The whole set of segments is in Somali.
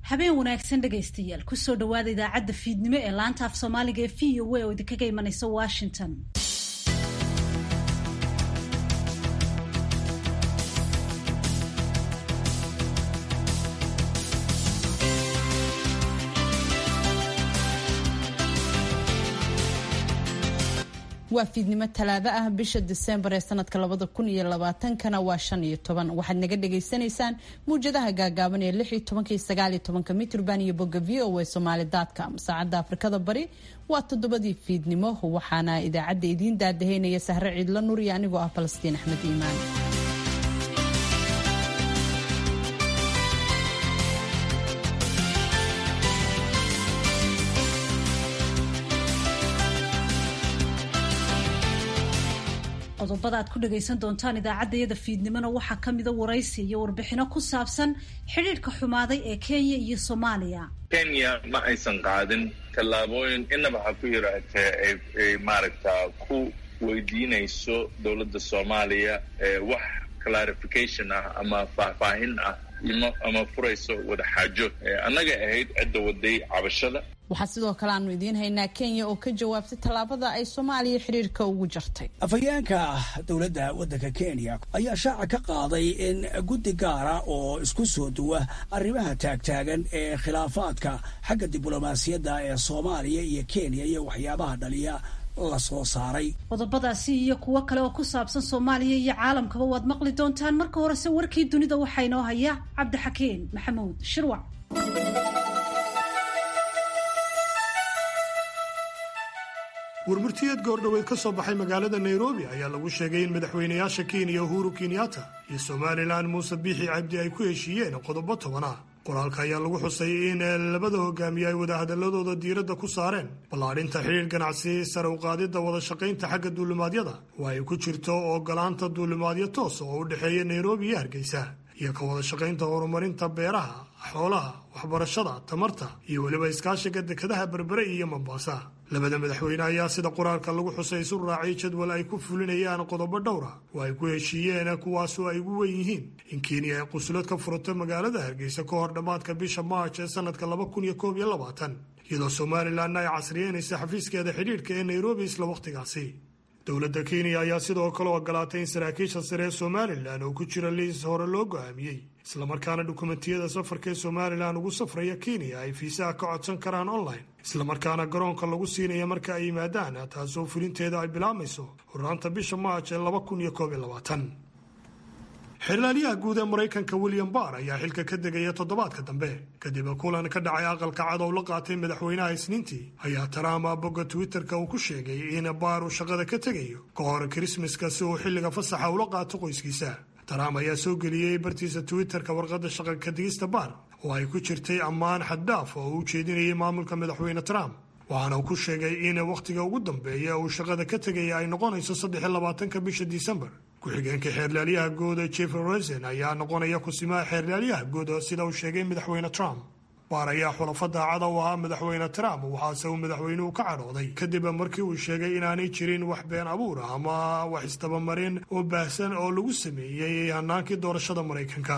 habeen wanaagsan dhegaystayaal kusoo dhawaada idaacadda fiidnimo ee laanta af soomaaliga ee v o a oo idinkaga imanaysa washington waa fiidnimo talaado ah bisha diseembar ee sanadka labada kun iyo labaatankana waa shan iyo toban waxaad naga dhagaysanaysaan muwjadaha gaagaaban ee lix iyo tobanka iyo sagaal iyo tobanka mitrban iyo bogga v o a somaali com saacadda afrikada bari waa toddobadii fiidnimo waxaana idaacadda idiin daadaheynaya sahre ciidla nur iyo anigoo ah falastiin axmed iimaan qodobada aad ku dhagaysan doontaan idaacaddayada fiidnimona waxaa ka mida waraysi iyo warbixino ku saabsan xidhiidhka xumaaday ee kenya iyo soomaaliya kenya ma aysan qaadin tallaabooyin inaba ha ku yaraatee ay maaragta ku weydiinayso dowladda soomaaliya wax clarification ah ama faahfaahin ah ama furayso wadaxaajo annaga ahayd cidda waday cabashada waxaa sidoo kale aanu idiin haynaa kenya oo ka jawaabtay tallaabada ay soomaaliya xidhiirka ugu jartay afhayeenka dowladda waddanka kenya ayaa shaaca ka qaaday in guddi gaara oo isku soo duwa arrimaha taagtaagan ee khilaafaadka xagga diblomaasiyadda ee soomaaliya iyo kenya iyo waxyaabaha dhaliya la soo saaray qodobadaasi iyo kuwo kale oo ku saabsan soomaaliya iyo caalamkaba waad maqli doontaan marka horese warkii dunida waxaa inoo haya cabdixakiin maxamuud shirwac warmurtiyeed goordhoweed ka soo baxay magaalada nairobi ayaa lagu sheegay in madaxweynayaasha kenya uhuru kenyatta iyo somalilan muuse biixi cabdi ay ku heshiiyeen qodobo toban ah qoraalka ayaa lagu xusay in labada hogaamiye ay wadahadaladooda diiradda ku saareen ballaadhinta xidhiir ganacsi sare uqaadidda wada shaqaynta xagga duulimaadyada oo ay ku jirto ogolaanta duulimaadyo toos oo u dhexeeya nairobi iyo hargeysa iyo ka wada shaqaynta horumarinta beeraha xoolaha waxbarashada tamarta iyo weliba iskaashiga dekadaha berbere iyo mombasa labada madaxweyne ayaa sida qoraalka lagu xusay isu raacay jadwal ay ku fulinayaan qodobo dhowra oo ay ku heshiiyeen kuwaasoo ay ugu wen yihiin in kenya ay qusulad ka furato magaalada hargeysa ka hor dhammaadka bisha maarch ee sanadka laba kun iyo koob iyo labaatan iyadoo somalilanna ay casriyeynaysa xafiiskeeda xidhiidhka ee nairobi isla wakhtigaasi dowladda kenya ayaa sidoo kale ogolaatay in saraakiisha sare ee somalilan oo ku jira liis hore loo go'aamiyey islamarkaana dukumentiyada safarka ee somalilan ugu safraya kenya ay fiisaha ka codsan karaan online islamarkaana garoonka lagu siinaya marka ay yimaadaan taasoo fulinteeda ay bilaabmayso hornaanta bisha maarch ee laba kun iyo koob iyo labaatan xirlaaliyaha guud ee maraykanka william barr ayaa xilka ka degaya toddobaadka dambe kadib kulan ka dhacay aqalka cadow la qaatay madaxweynaha isniintii ayaa trump bogga twitterka uu ku sheegay in baar uu shaqada ka tegayo ka hor krismaska si uu xilliga fasaxa ula qaato qoyskiisa trump ayaa soo geliyey bartiisa twitterka warqadda shaqa kadigista baar oo ay ku jirtay ammaan xaddhaaf oo uu jeedinayay maamulka madaxweyne trump waxaana uu ku sheegay in wakhtiga ugu dambeeya uu shaqada ka tegaya ay noqonayso saddexiy labaatanka bisha disembar ku-xigeenka xeerlaalyaha gooda jeffer rosen ayaa noqonaya kusimaha xeerlaalyaha gooda sida uu sheegay madaxweyne trump baar ayaa xulafa daacada u ahaa madaxweyne trump waxaase uu madaxweynuhu ka cadhooday kadib markii uu sheegay inaanay jirin wax been abuur ah ama wax isdabamarin oo baahsan oo lagu sameeyey hanaankii doorashada maraykanka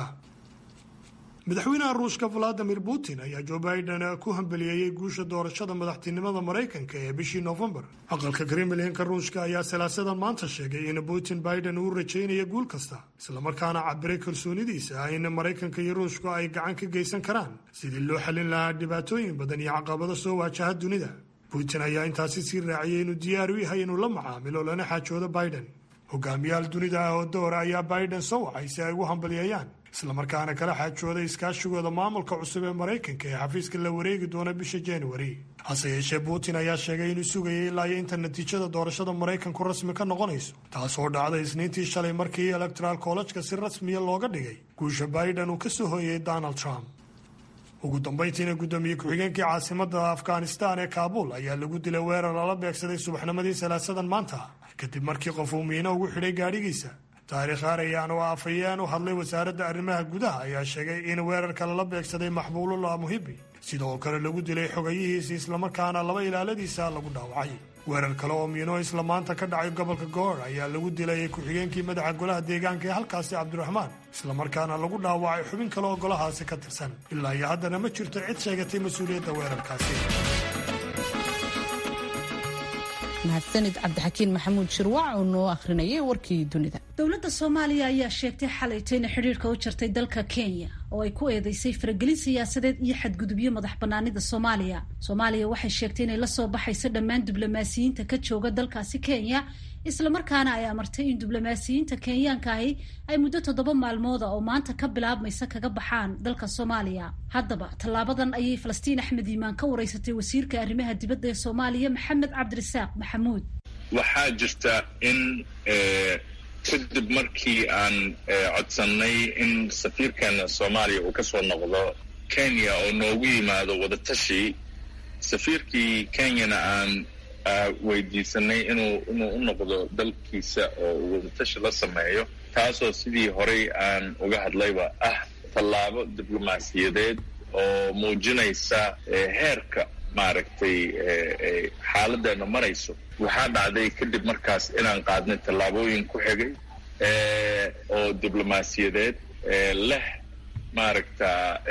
madaxweynaha ruushka valadimir putin ayaa joe biden ku hambeliyeeyey guusha doorashada madaxtinimada maraykanka ee bishii noofembar aqalka kremlinka ruushka ayaa salaasadan maanta sheegay in putin biden uu rajaynayo guul kasta islamarkaana cabiray kalsoonidiisa in maraykanka iyo ruushku ay gacan ka geysan karaan sidii loo xallin lahaa dhibaatooyin badan iyo caqabado soo waajaha dunida putin ayaa intaasi sii raaciyey inuu diyaar u yahay inuu la macaamilo lana xaajoodo biden hogaamiyaal dunida ah oo doora ayaa biden soo wacay si ay ugu hambaliyeeyaan islamarkaana kala xaajooday iskaashigooda maamulka cusub ee maraykanka ee xafiiska la wareegi doona bisha januari hase yeeshee putin ayaa sheegay inuu sugayay ilaa iyo inta natiijada doorashada maraykanku rasmi ka noqonayso taasoo dhacday isniintii shalay markii electoral collejka si rasmiya looga dhigay guusha biden uu ka soo hooyey donald trump ugu dambayntiina guddoomiye ku-xigeenkii caasimada afghanistan ee kaabul ayaa lagu dilay weerar lala beegsaday subaxnimadii salaasadan maanta kadib markii qof uu miino ugu xidhay gaadhigiisa taariikh aarayaan oo afhayeen u hadlay wasaaradda arrimaha gudaha ayaa sheegay in weerarka lala beegsaday maxbuulullah muhibi sidoo kale lagu dilay xogayihiisi islamarkaana laba ilaaladiisa lagu dhaawacay weerar kale oo miino isla maanta ka dhacay gobolka goor ayaa lagu dilayay ku-xigeenkii madaxa golaha deegaanka ee halkaasi cabdiraxmaan islamarkaana lagu dhaawacay xubin kale oo golahaasi ka tirsan ilaa iyo haddana ma jirto cid sheegatay mas-uuliyadda weerarkaasi mahadsanid cabdixakiin maxamuud shirwac oo noo akhrinayay warkii dunida dowladda soomaaliya ayaa sheegtay xalayto inay xidhiirka u jartay dalka kenya oo ay ku eedeysay faragelin siyaasadeed iyo xadgudubyo madax banaanida soomaaliya soomaaliya waxay sheegtay inay lasoo baxayso dhammaan diblomaasiyiinta ka jooga dalkaasi kenya islamarkaana ay amartay in diblomaasiyiinta kenyaanka ahi ay muddo toddoba maalmooda oo maanta ka bilaabmaysa kaga baxaan dalka soomaaliya haddaba tallaabadan ayay falastiin axmed iimaan ka wareysatay wasiirka arrimaha dibadda ee soomaaliya maxamed cabdirasaaq maxamuud waxaa jirta in kadib markii aan codsannay in safiirkeena soomaaliya uu ka soo noqdo kenya oo noogu yimaado wadatashi safiirkii kenyana aan weydiisanay inuu inuu u noqdo dalkiisa oo uu wadatashi la sameeyo taasoo sidii horey aan uga hadlayba ah tallaabo diblomaasiyadeed oo muujinaysa heerka maaragtay xaaladdeena marayso waxaa dhacday kadib markaas inaan qaadnay tallaabooyin ku xigay oo diblomaasiyadeed leh maaragta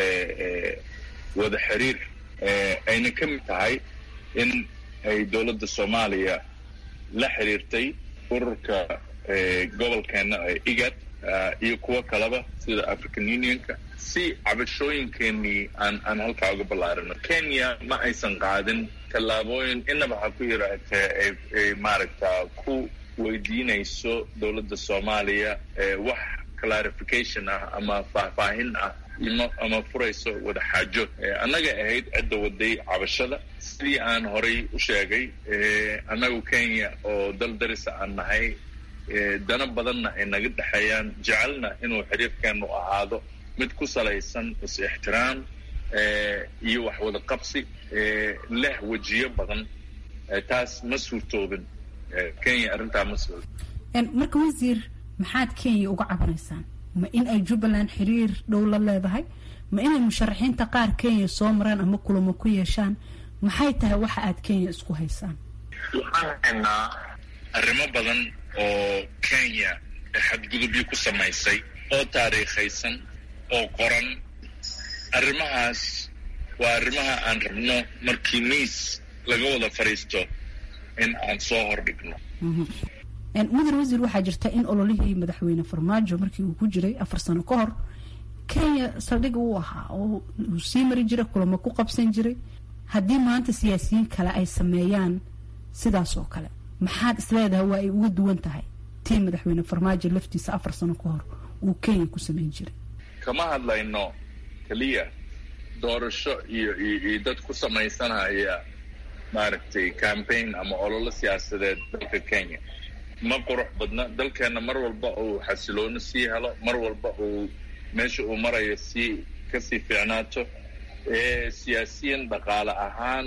wada xiriir ayna ka mid tahay in ay dowladda soomaaliya la xiriirtay ururka gobolkeena igad iyo kuwo kaleba sida african unionka si cabashooyinkeenii aan aan halkaa uga ballaarino kenya ma aysan qaadin tallaabooyin inaba ha ku yaraatee ay maaragta ku weydiinayso dowladda soomaaliya wax clarification ah ama faahfaahin ah ama furayso wada xaajo annaga ahayd cidda waday cabashada sidii aan horay u sheegay annagu kenya oo dal darisa aan nahay dana badanna ay naga dhexeeyaan jecelna inuu xiriirkeenu ahaado mid ku salaysan is-ixtiraam iyo wax wada qabsi leh wejiyo badan taas ma suurtoobin kenya arrintaa ma suurto marka wasiir maxaad kenya uga cabanaysaan ma in ay jubbaland xiriir dhow la leedahay ma inay musharaxiinta qaar kenya soo maraan ama kulamo ku yeeshaan maxay tahay waxa aad kenya isku haysaan waxaan haynaa arrimo badan oo kenya xadgudubyo ku samaysay oo taariikhaysan oo qoran arrimahaas waa arrimaha aan rabno markii miis laga wada fadhiisto in aan soo hordhigno mudan wasiir waxaa jirta in ololihii madaxweyne farmaajo markii uu ku jiray afar sano ka hor kenya saldhig uu ahaa oo uu sii mari jiray kulamo ku qabsan jiray haddii maanta siyaasiyiin kale ay sameeyaan sidaas oo kale maxaad isleedahay waa ay uga duwan tahay tii madaxweyne farmaajo laftiisa afar sano ka hor uu kenya ku sameyn jiray kama hadlayno keliya doorasho iyo iyo dad ku samaysanaya maaragtay campaign ama ololo siyaasadeed dalka kenya ma qurux badna dalkeenna mar walba uu xasilooni sii helo mar walba uu meesha uu marayo sii kasii fiicnaato siyaasiyan dhaqaale ahaan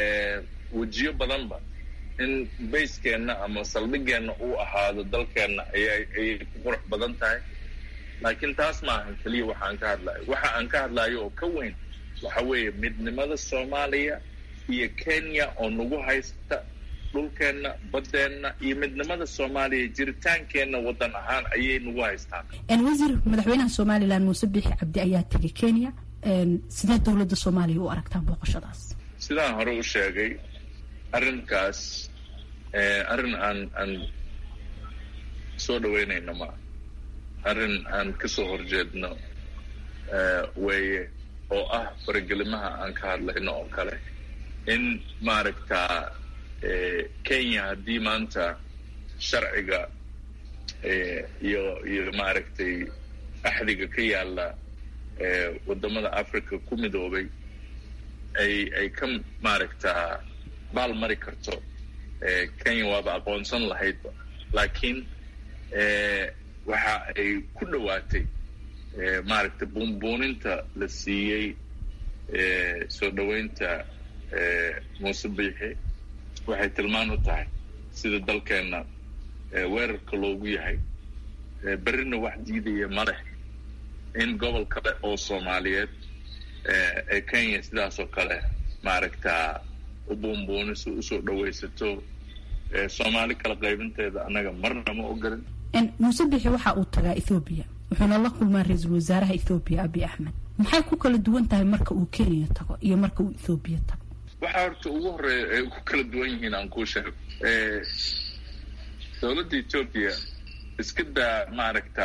wejiyo badanba in bayskeenna ama saldhigeenna uu ahaado dalkeenna ayay ayay ku qurux badan tahay laakiin taas maahan keliya waxa aan ka hadlayo waxa aan ka hadlayo oo ka weyn waxa weeye midnimada soomaaliya iyo kenya oo nagu haysta dhulkeenna baddeenna iyo midnimada soomaaliya jiritaankeenna waddan ahaan ayay nagu haystaan wasiir madaxweynaha somalilan muuse biixi cabdi ayaa tegay kenya sidee dowladda soomaaliya u aragtaan booqashadaas sidaan hore u sheegay arrinkaas arrin aan aan soo dhaweynayno maa arrin aan kasoo horjeedno weeye oo ah faragelimaha aan ka hadlayno oo kale in maaragta kenya haddii maanta sharciga iyo iyo maaragtay axdiga ka yaalla wadamada africa ku midoobay ay ay ka maaragtaa baal mari karto kenya waaba aqoonsan lahaydba laakiin waxa ay ku dhowaatay maaragtay buunbuuninta la siiyey soo dhoweynta muuse biixi waxay tilmaan u tahay sida dalkeenna weerarka loogu yahay berrina wax diidaya ma leh in gobol kale oo soomaaliyeed ee kenya sidaas oo kale maaragtaa u buunbuuniso usoo dhawaysato soomaali kala qaybinteeda annaga marna ma ogolin muuse bixi waxa uu tagaa ethoobiya wuxuuna la kulmaa ra-iisul wasaaraha ethoobiya abiy axmed maxay ku kala duwan tahay marka uu kenya tago iyo marka uu ethoobiya tago waxaa horta ugu horeeya ay ku kala duwan yihiin aan kuu sheego dowladda etoobiya iska daa maaragta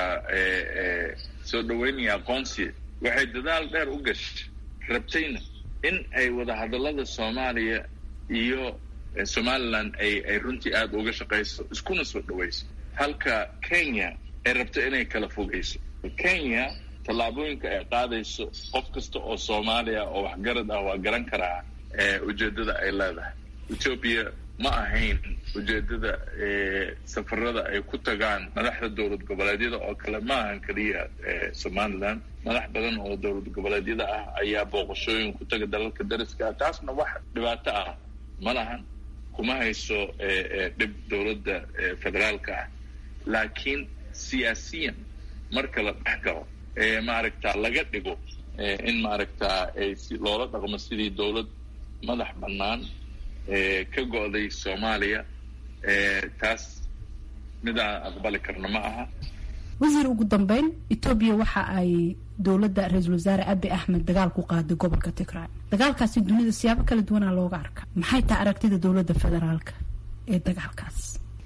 soo dhaweynaya aqoonsiya waxay dadaal dheer u gashay rabtayna in ay wadahadallada soomaaliya iyo somaliland ay ay runtii aada uga shaqayso iskuna soo dhawayso halka kenya ay rabto inay kala fogeyso kenya tallaabooyinka ay qaadayso qof kasta oo soomaaliya oo waxgarad ah waa garan karaa ujeeddada ay leedahay etoobiya ma ahayn ujeeddada safarada ay ku tagaan madaxda dowlad goboleedyada oo kale ma ahan keliya somaliland madax badan oo dowlad goboleedyada ah ayaa booqashooyin ku taga dalalka dariska ah taasna wax dhibaato ah ma lahan kuma hayso dhib dowladda federaalka ah laakiin siyaasiyan marka la dhex galo maaragta laga dhigo in maaragta ay si loola dhaqmo sidii dowlad madax bannaan ka go-day soomaaliya taas mid aan aqbali karno ma aha wasiir ugu dambeyn etoobiya waxa ay dowladda ra-iisul wasaare abi axmed dagaal ku qaaday gobolka tigray dagaalkaasi dunida siyaabo kala duwanaa looga arka maxay tahay aragtida dowladda federaalka ee dagaalkaas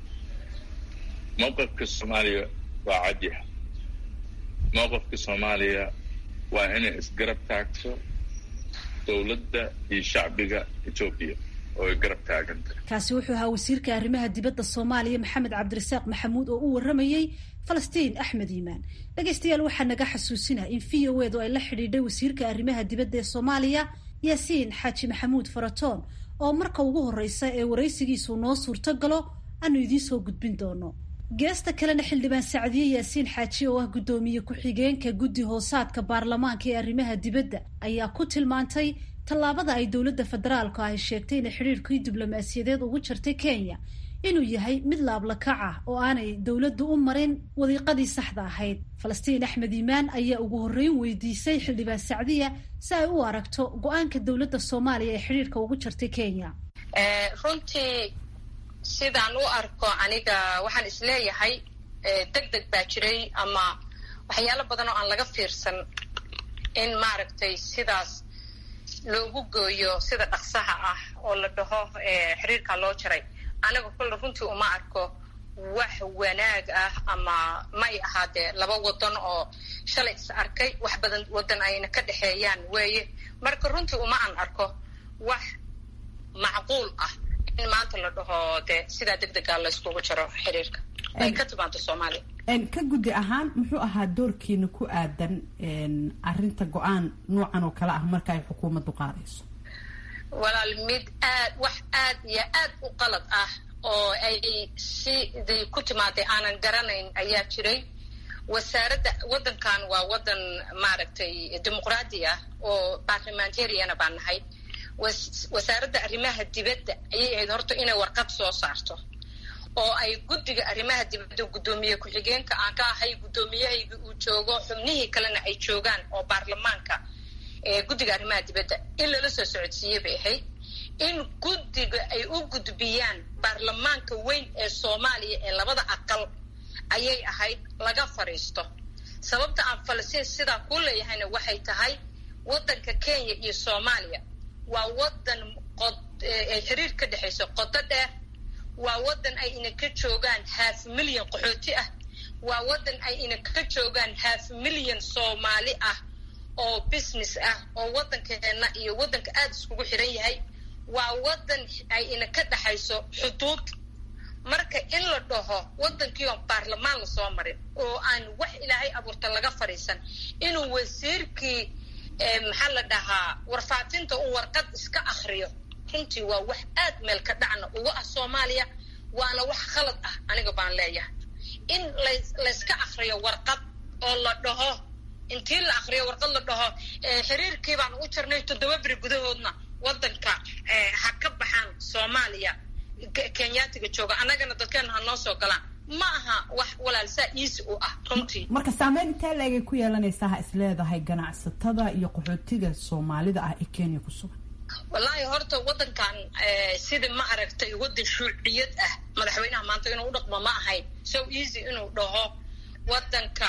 mowqifka soomaaliya waa cadyaha mowqifka soomaaliya waa inay isgarab taagto dowladda iyo shacbiga etoobiya oo ay garab taaganta kaasi wuxuu ahaa wasiirka arrimaha dibadda soomaaliya maxamed cabdirasaaq maxamuud oo u waramayey falastiin axmed iimaan dhegaystayaal waxaa naga xasuusinah in v o edu ay la xidhiidhay wasiirka arrimaha dibadda ee soomaaliya yaasiin xaaji maxamuud faratoon oo marka ugu horreysa ee waraysigiisu noo suurto galo aanu idiin soo gudbin doono geesta kalena xildhibaan sacdiye yaasiin xaaji oo ah guddoomiye ku-xigeenka guddi hoosaadka baarlamaanka ee arrimaha dibadda ayaa ku tilmaantay tallaabada ay dowladda federaalku ay sheegtay inay xidhiirkii diblomaasiyadeed ugu jirtay kenya inuu yahay mid laablakac ah oo aanay dowladdu u marin wadiiqadii saxda ahayd falastiin axmed iimaan ayaa ugu horreyn weydiisay xildhibaan sacdiya si ay u aragto go-aanka dowladda soomaaliya ee xidhiirka ugu jirtay kenya runtii sidaan u arko aniga waxaan isleeyahay deg deg baa jiray ama waxyaalo badan oo aan laga fiirsan in maaragtay sidaas loogu gooyo sida dhaqsaha ah oo la dhaho xiriirkaa loo jaray aniga kulle runtii uma arko wax wanaag ah ama may ahaadee laba wadan oo shalay is arkay wax badan wadan ayna ka dhexeeyaan weeye marka runtii uma aan arko wax macquul ah in maanta la dhaho dee sidaa deg degaa layskugu jaro xiriirka ay ka timaado soomaaliya ka guddi ahaan muxuu ahaa doorkiina ku aadan arrinta go-aan noocan oo kale ah marka ay xukuumaddu qaadayso walaal mid aad wax aad iyo aad u qalad ah oo ay siday ku timaaday aanan garanayn ayaa jiray wasaaradda waddankan waa waddan maaragtay dimuqraadi ah oo barlamentariana baan nahay wasaaradda arrimaha dibadda ayay ahayd horta inay warqad soo saarto oo ay guddiga arrimaha dibadda guddoomiye ku-xigeenka aan ka ahay guddoomiyahayga uu joogo xubnihii kalena ay joogaan oo baarlamaanka guddiga arrimaha dibadda in lala soo socodsiiye bay ahayd in guddiga ay u gudbiyaan baarlamaanka weyn ee soomaaliya ee labada aqal ayay ahayd laga fadhiisto sababta aan falastiin sidaa ku leeyahayna waxay tahay waddanka kenya iyo soomaaliya waa waddan qod ay xiriir ka dhexayso qodo dheer waa waddan ay ina ka joogaan half milyan qaxooti ah waa waddan ay ina ka joogaan half milyan soomaali ah oo business ah oo waddankeenna iyo waddanka aada iskugu xiran yahay waa waddan ay ina ka dhexayso xuduud marka in la dhaho waddankii oon baarlamaan lasoo marin oo aan wax ilaahay abuurta laga fadhiisan inuu wasiirkii maxaa la dhahaa warfaafinta uu warqad iska akriyo runtii waa wax aad meel ka dhacna uga ah soomaaliya waana wax khalad ah aniga baan leeyahay in layska akriyo warqad oo la dhaho intii la akriyo warqad la dhaho xiriirkii baan u jirnay toddoba beri gudahoodna waddanka ha ka baxaan soomaaliya kenyaatiga jooga annagana dadkeena ha noo soo galaan ma aha wax walaal saa iisi u ah runtii marka saameyn intee leegay ku yeelanaysaa ha isleedahay ganacsatada iyo qaxootiga soomaalida ah ee kenya ku sugan wallaahi horta waddankan sida ma aragtay waddan shuuciyad ah madaxweynaha maanta inuu u dhaqmo ma ahayn so easy inuu dhaho waddanka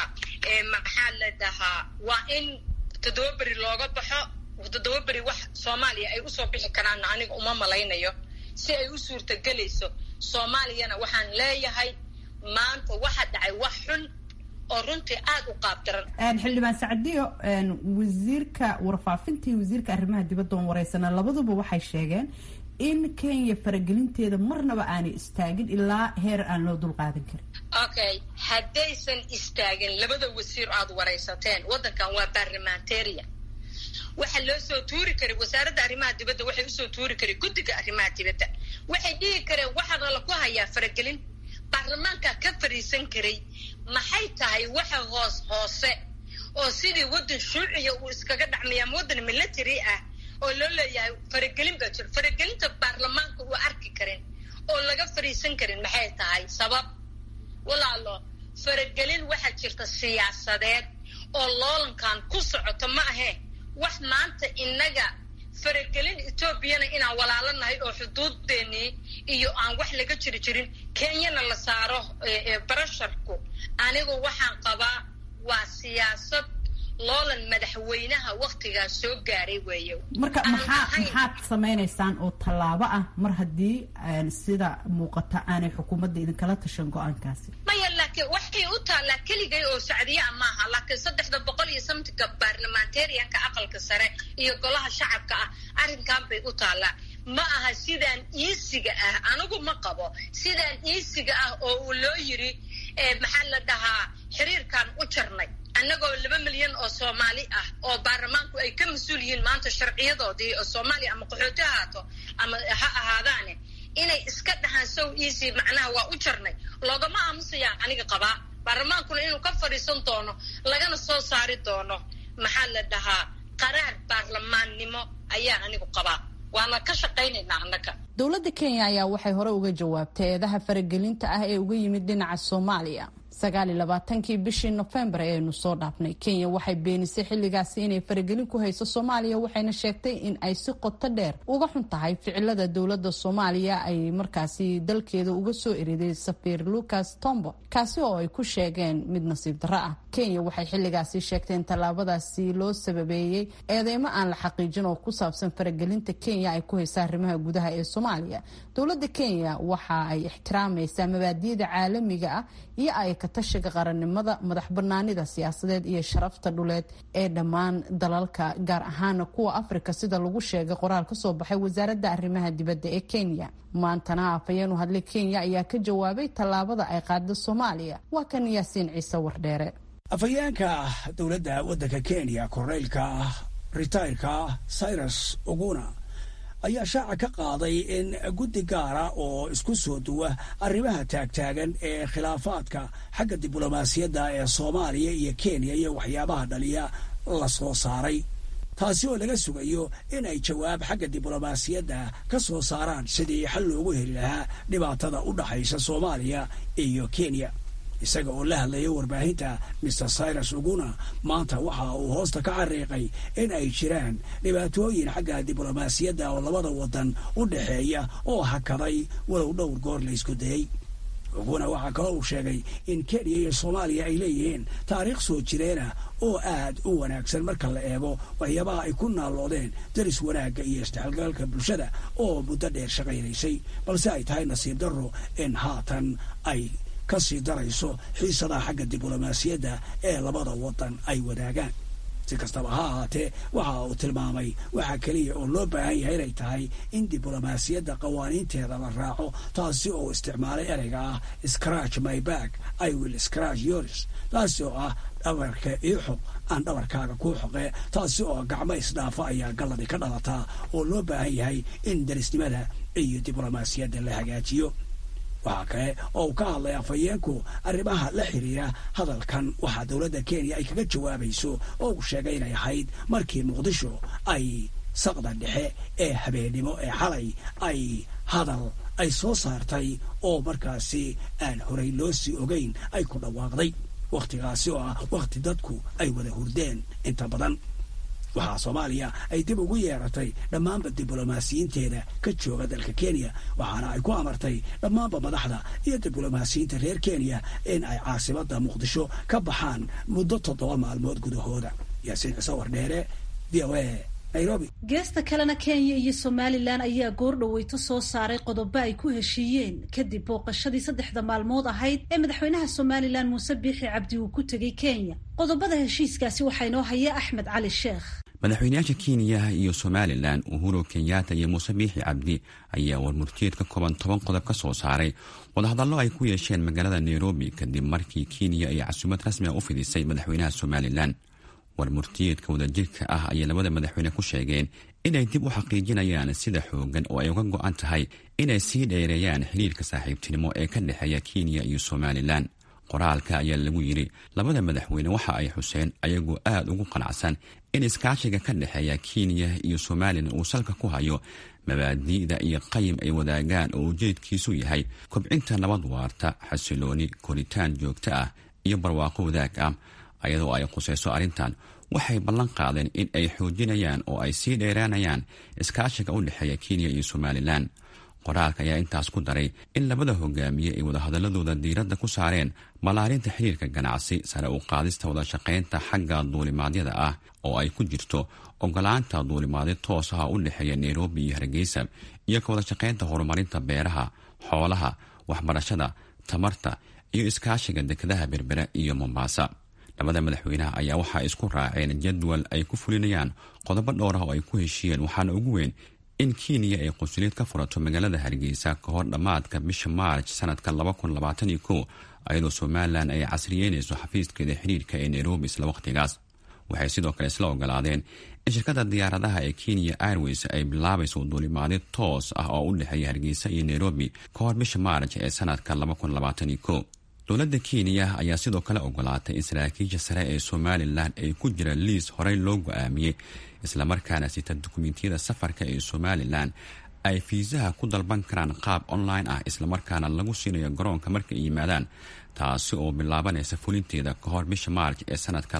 maxaa la dhahaa waa in toddoba beri looga baxo toddoba beri wax soomaaliya ay usoo bixi karaanna aniga uma malaynayo si ay u suurtagelayso soomaaliyana waxaan leeyahay maanta waxa dhacay wax xun oo runtii aada u qaabdaran xildhibaan sacdiyo wasiirka warfaafinta iyo wasiirka arrimaha dibadda oon wareysana labaduba waxay sheegeen in kenya faragelinteeda marnaba aanay istaagin ilaa heer aan loo dulqaadan karin okay haddaysan istaagin labada wasiir aada waraysateen waddankan waa barlamantarian waxaa loo soo tuuri karay wasaaradda arrimaha dibadda waxay usoo tuuri karay guddiga arrimaha dibadda waxay dhihi kareen waxaana laku hayaa faragelin baarlamaanka ka fadhiisan karay maxay tahay waxa hoos hoose oo sidii waddan shuuciya uu iskaga dhacmaya ama waddan military ah oo loo leeyahay faragelin baa jiro faragelinta baarlamaanka uu arki karin oo laga fadhiisan karin maxay tahay sabab walaalo faragelin waxaa jirta siyaasadeed oo loolankan ku socoto ma ahee wax maanta innaga faragelin etoobiyana inaan walaalo nahay oo xuduudeennii iyo aan wax laga jiri jirin kenyana la saaro barasharku anigu waxaan qabaa waa siyaasad loolan madaxweynaha waktigaas soo gaaray weeye marka maxaa maxaad samaynaysaan oo tallaabo ah mar haddii sida muuqata aanay xukuumadda idinkala tashan go-aankaasi maya laakiin waxay u taallaa keligay oo sacdiyaa maaha laakiin saddexda boqol iyo samtinka baarlamentarianka aqalka sare iyo golaha shacabka ah arrinkan bay u taallaa ma aha sidaan iisiga ah anigu ma qabo sidaan iisiga ah oo uu loo yiri maxaa la dhahaa xiriirkan u jarnay annagoo laba milyan oo soomaali ah oo baarlamaanku ay ka mas-uul yihiin maanta sharciyadoodii oo soomaaliya ama qaxooti ahaato ama ha ahaadaane inay iska dhahaan sow easy macnaha waa u jarnay loogama aamusayaan aniga qabaa baarlamaankuna inuu ka fadhiisan doono lagana soo saari doono maxaa la dhahaa qaraar baarlamaannimo ayaan anigu qabaa waana ka shaqaynaynaa annaga dowladda kenya ayaa waxay hore uga jawaabtay eedaha faragelinta ah ee uga yimid dhinaca soomaaliya sagaal iyo labaatankii bishii nofembar ee aynu soo dhaafnay kenya waxay beenisay xilligaasi inay faragelin ku hayso soomaaliya waxayna sheegtay in ay si qoto dheer uga xun tahay ficilada dowladda soomaaliya ay markaasi dalkeeda uga soo eriday safiir lucas tombo kaasi oo ay ku sheegeen mid nasiib darro ah kenya waxay xilligaasi sheegtay in tallaabadaasi loo sababeeyey eedeymo aan la xaqiijin oo ku saabsan faragelinta kenya ay ku haysa arrimaha gudaha ee soomaaliya dowladda kenya waxa ay ixtiraamaysaa mabaadiyada caalamiga ah iyo ay katashiga qarannimada madax banaanida siyaasadeed iyo sharafta dhuleed ee dhammaan dalalka gaar ahaana kuwa afrika sida lagu sheegay qoraal ka soo baxay wasaaradda arrimaha dibadda ee kenya maantana afhayeen u hadlay kenya ayaa ka jawaabay tallaabada ay qaada soomaaliya waa kan yaasiin ciise wardheere afhayeenka dowladda waddanka kenya korneylka ritayrka cyrus oguna ayaa shaaca ka qaaday in guddi gaara oo isku soo duwa arrimaha taagtaagan ee khilaafaadka xagga diblomaasiyadda ee soomaaliya iyo kenya iyo waxyaabaha dhaliya la soo saaray taasi oo laga sugayo in ay jawaab xagga diblomaasiyadda ka soo saaraan sidii xal loogu heli lahaa dhibaatada u dhaxaysa soomaaliya iyo kenya isaga oo la hadlaya warbaahinta maer cyrus uguna maanta waxa uu hoosta ka xariiqay in ay jiraan dhibaatooyin xagga diblomaasiyadda oo labada wadan u dhexeeya oo hakaday walow dhowr goor la isku dayay uguna waxaa kaloo uu sheegay in kenya iyo soomaaliya ay leeyihiin taariikh soo jireena oo aad u wanaagsan marka la eego waxyaabaha ay ku naalloodeen daris wanaagga iyo isdhexgalgalka bulshada oo muddo dheer shaqaynaysay balse ay tahay nasiib darro in haatan ay kasii darayso xiisadaha xagga diblomaasiyadda ee labada wadan ay wadaagaan si kastaba ha ahaatee waxa uu tilmaamay waxaa keliya oo loo baahan yahay inay tahay in diblomaasiyadda qawaaniinteeda la raaco taasi oo isticmaalay ereyga ah scratch my back i will scratch yours taasi oo ah dhabarka ii xoq aan dhabarkaaga kuu xoqee taasi oo gacmo isdhaafa ayaa galladi ka dhalataa oo loo baahan yahay in darisnimada iyo diblomaasiyadda la hagaajiyo waxaa kale oo uu ka hadlay afhayeenku arrimaha la xiriira hadalkan waxaa dowladda kenya ay kaga jawaabayso oo uu sheegay inay ahayd markii muqdisho ay saqda dhexe ee habeennimo ee xalay ay hadal ay soo saartay oo markaasi aan horey loo sii ogeyn ay ku dhawaaqday wakhtigaasi oo ah wakhti dadku ay wada hurdeen inta badan waxaa soomaaliya ay dib ugu yeeratay dhammaanba diblomaasiyiinteeda ka jooga dalka kenya waxaana ay ku amartay dhammaanba madaxda iyo diblomaasiyiinta reer kenya in ay caasimada muqdisho ka baxaan muddo toddoba maalmood gudahooda yaasiin ciise wardheere v o a nairobi geesta kalena kenya iyo somalilan ayaa goordhaweyto soo saaray qodobo ay ku heshiiyeen kadib booqashadii saddexda maalmood ahayd ee madaxweynaha somalilan muuse biixi cabdi uu ku tegey kenya qodobada heshiiskaasi waxaa inoo haya axmed cali sheekh madaxweynayaasha kenya iyo somalilan uhuru kenyatta iyo muuse biixi cabdi ayaa warmurtiyeed ka kooban toban qodob ka soo saaray wadahadallo ay ku yeesheen magaalada nairobi kadib markii kenya ay casuumad rasmi a u fidisay madaxweynaha somalilan warmurtiyeedka wadajirka ah ayay labada madaxweyne ku sheegeen inay dib u xaqiijinayaan sida xoogan oo ay uga go-an tahay inay sii dheereeyaan xiriirka saaxiibtinimo ee ka dhexeeya kenya iyo somalilan qoraalka ayaa lagu yidhi labada madaxweyne waxa ay xuseen ayagoo aada ugu qanacsan in iskaashiga ka dhexeeya kenya iyo somalilan uu salka ku hayo mabaadi'da iyo qayim ay wadaagaan oo ujeedkiisu yahay kobcinta nabad waarta xasilooni koritaan joogto ah iyo barwaaqo wadaag ah ayadoo ay khusayso arrintan waxay ballan qaadeen in ay xoojinayaan oo ay sii dheeraanayaan iskaashiga u dhexeeya kenya iyo somalilan qoraalka ayaa intaas ku daray in labada hogaamiye ay wadahadaladooda diiradda ku saareen ballaarinta xiriirka ganacsi sare u qaadista wadashaqaynta xagga duulimaadyada ah oo ay ku jirto ogolaanta duulimaadyo toos ah u dhexeeya nairobi iyo hargeysa iyo ka wadashaqaynta horumarinta beeraha xoolaha waxbarashada tamarta iyo iskaashiga dekedaha berbera iyo mombasa labada madaxweynaha ayaa waxaa isku raaceen jadwal ay ku fulinayaan qodobo dhowr ah oo ay ku heshiiyeen waxaana ugu weyn in kenya ay qunsuliid ka furato magaalada hargeysa ka hor dhammaadka bisha maarj sanadka ayadoo somalilan ay casriyeynayso xafiiskeeda xiriirka ee nairobi isla wakhtigaas waxay sidoo kale isla ogolaadeen in shirkadda diyaaradaha ee kenya airways ay bilaabayso duulimaadyo toos ah oo u dhexeeya hargeysa iyo nairobi ka hor bisha maarj ee sanadka dowladda kenya ayaa sidoo kale ogolaatay in saraakiisha sare ee somalilan ay ku jira liis horey loo go-aamiyey islamarkaana sita dukumentiyada safarka ee somalilan ay fiisaha ku dalban karaan qaab online ah islamarkaana lagu siinayo garoonka marka ay yimaadaan taasi oo bilaabanaysa fulinteeda ka hor bisha maarj ee sanadka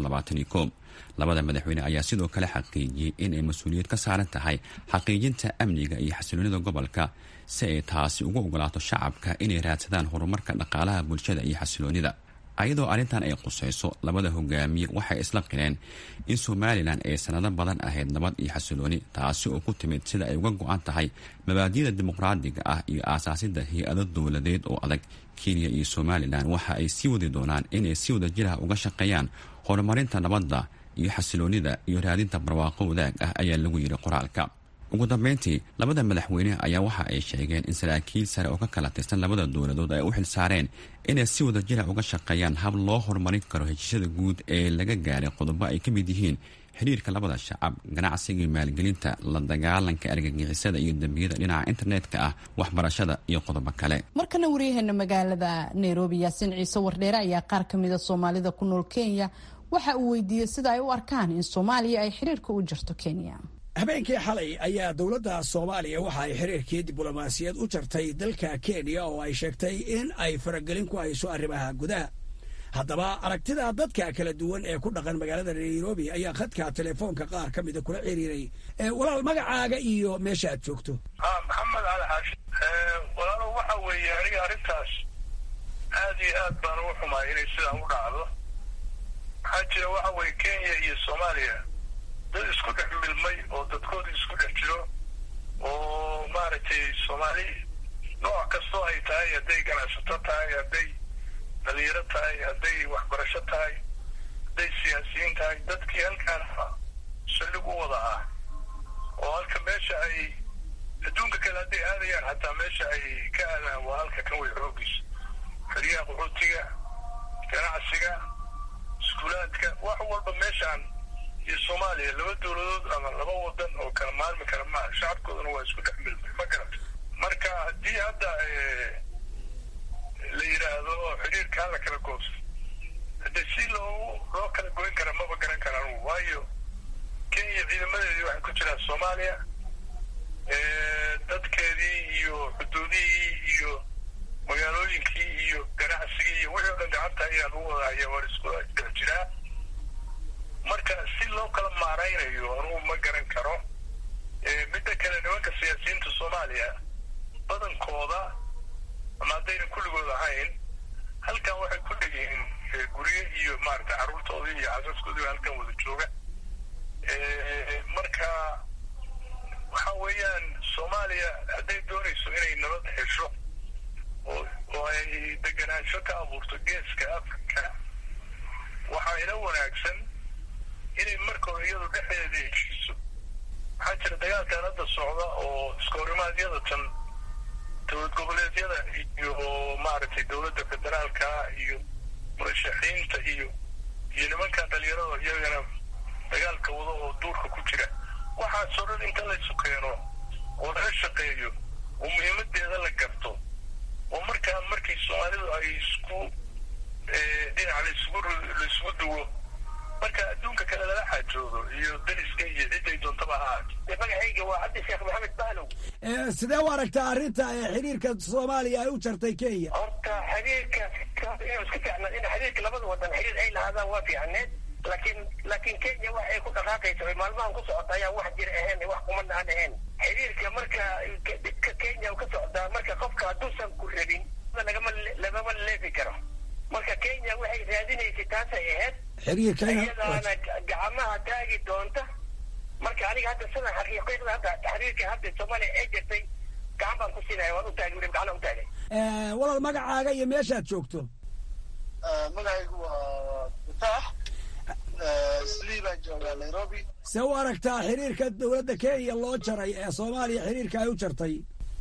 labada madaxweyne ayaa sidoo kale xaqiijiyey inay mas-uuliyad ka saaran tahay xaqiijinta amniga iyo xasiloonida gobolka si ay taasi ugu ogolaato shacabka inay raadsadaan horumarka dhaqaalaha bulshada iyo xasiloonida ayadoo arrintan ay qusayso labada hogaamiye waxay isla qireen in somalilan ay sanado badan ahayd nabad iyo xasilooni taasi oo ku timid sida ay uga go-an tahay mabaadida dimuqraadiga ah iyo aasaasida hay-ado dowladeed oo adag kenya iyo somalilan waxa ay sii wadi doonaan inay si wada jiraha uga shaqeeyaan horumarinta nabadda iyo xasiloonida iyo raadinta barwaaqo wadaag ah ayaa lagu yidhi qoraalka ugu dambeyntii labada madaxweyne ayaa waxa ay sheegeen in saraakiil sare oo ka kala tirsan labada dowladood ay u xil saareen inay si wada jira uga shaqeeyaan hab loo horumarin karo heshiisyada guud ee laga gaaray qodobo ay ka mid yihiin xiriirka labada shacab ganacsiga iyo maalgelinta la dagaalanka argagixisada iyo dembiyada dhinaca internetka ah waxbarashada iyo qodobo kale markana waryaheena magaalada nairobi yaasiin ciise wardheere ayaa qaar ka mida soomaalida ku nool kenya waxa uu weydiiyey sida ay u arkaan in soomaaliya ay xiriirka u jirto kenya habeenkii xalay ayaa dowladda soomaaliya waxa ay xiriirkii diblomaasiyad u jartay dalka kenya oo ay sheegtay in ay faragelin ku hayso arrimaha gudaha haddaba aragtida dadka kala duwan ee ku dhaqan magaalada nairobi ayaa khadka telefoonka qaar ka mida kula xiriiray walaal magacaaga iyo meesha aad joogto maxamed cali xaashi walaalo waxa weeye aniga arrintaas aad iyo aad baan ugu xumaay inay sidaan u dhacdo maxaa jira waxa weye kenya iyo soomaaliya dad isku dhex milmay oo dadkoodii isku dhex jiro oo maaragtay soomaali nooc kastoo ay tahay hadday ganacsato tahay hadday dhalinyaro tahay hadday waxbarasho tahay hadday siyaasiyiin tahay dadkii halkaan saldhig u wada ah oo halka meesha ay adduunka kale hadday aadayaan hataa meesha ay ka aadaan waa halka kan way xoogiisa xeryaha qaxootiga ganacsiga iskuulaadka wax walba meeshaan iyo soomaaliya laba dowladood ama laba wadan oo kala maalmi kara maaha shacabkooduna waa isku dhex milmay ma garata marka haddii hadda la yidhaahdo xiriirka hala kala goosto hadde si loo loo kala goyn kara maba garan karaan waayo kenya ciidamadeedii waxay ku jiraan soomaaliya dadkeedii iyo xuduudihii iyo magaalooyinkii iyo ganacsigii iyo wixii o dhan gacanta ayaa lagu wada haya waa isku dhex jiraa marka si loo kala maaraynayo anugu ma garan karo midda kale nimanka siyaasiyiinta soomaaliya badankooda ama haddayna kulligood ahayn halkan waxay ku dhegyihiin guryo iyo maaragtay carruurtoodii iyo xasaskoodii halkan wada jooga marka waxa weeyaan soomaaliya hadday doonayso inay nabad hesho oo oo ay deganaansho ka abuurto geeska africa waxaa ila wanaagsan inay marka hore iyadu dhexdeeda heshiiso waxaa jira dagaalkan hadda socda oo iskahorimadyada tan dowlad goboleedyada iyo maaragtay dowladda federaalka iyo murashaxiinta iyo iyo nimankan dhalinyarada iyagana dagaalka wada oo duurka ku jira waxaasoo dhan inta laysu keeno oo laga shaqeeyo oo muhiimadeeda la garto oo markaa markii soomaalidu ay isku dhinac laisugu laisugu duwo marka adduunka kale lala xaajoodo iyo dariska iyo ciday doontaba ahaat magacayga waa cabdi sheekh maxamed bahlow sidee u aragtaa arrinta xiriirka soomaaliya ay u jartay kenya horta xiriirka inuu iska fiicnaa in xiriirka labada wadan xiriir ay lahaadaan waa fiicneed laakiin laakiin kenya wax ay ku dhaqaaqayso ay maalmahan ku socota ayaan wax jir ahayn wax kumana aan ahayn xiriirka marka dhibka kenya ka socdaa marka qofka hadduusan ku rabin lagama lagama leefi karo marka kenya waxay raadinaysay taasay ahayd xiriirka iyadaana gacmaha taagi doonta marka aniga hadda sida xaqiiqda hadda xiriirka hadda soomaaliya ay jirtay gacan baan ku siinaya waan u taagay weli gacana u taagay walaal magacaaga iyo meeshaad joogto magacaygu waa mutaax slii baan joogaa nairobi see u aragtaa xiriirka dowladda kenya loo jaray ee soomaaliya xiriirka ay u jartay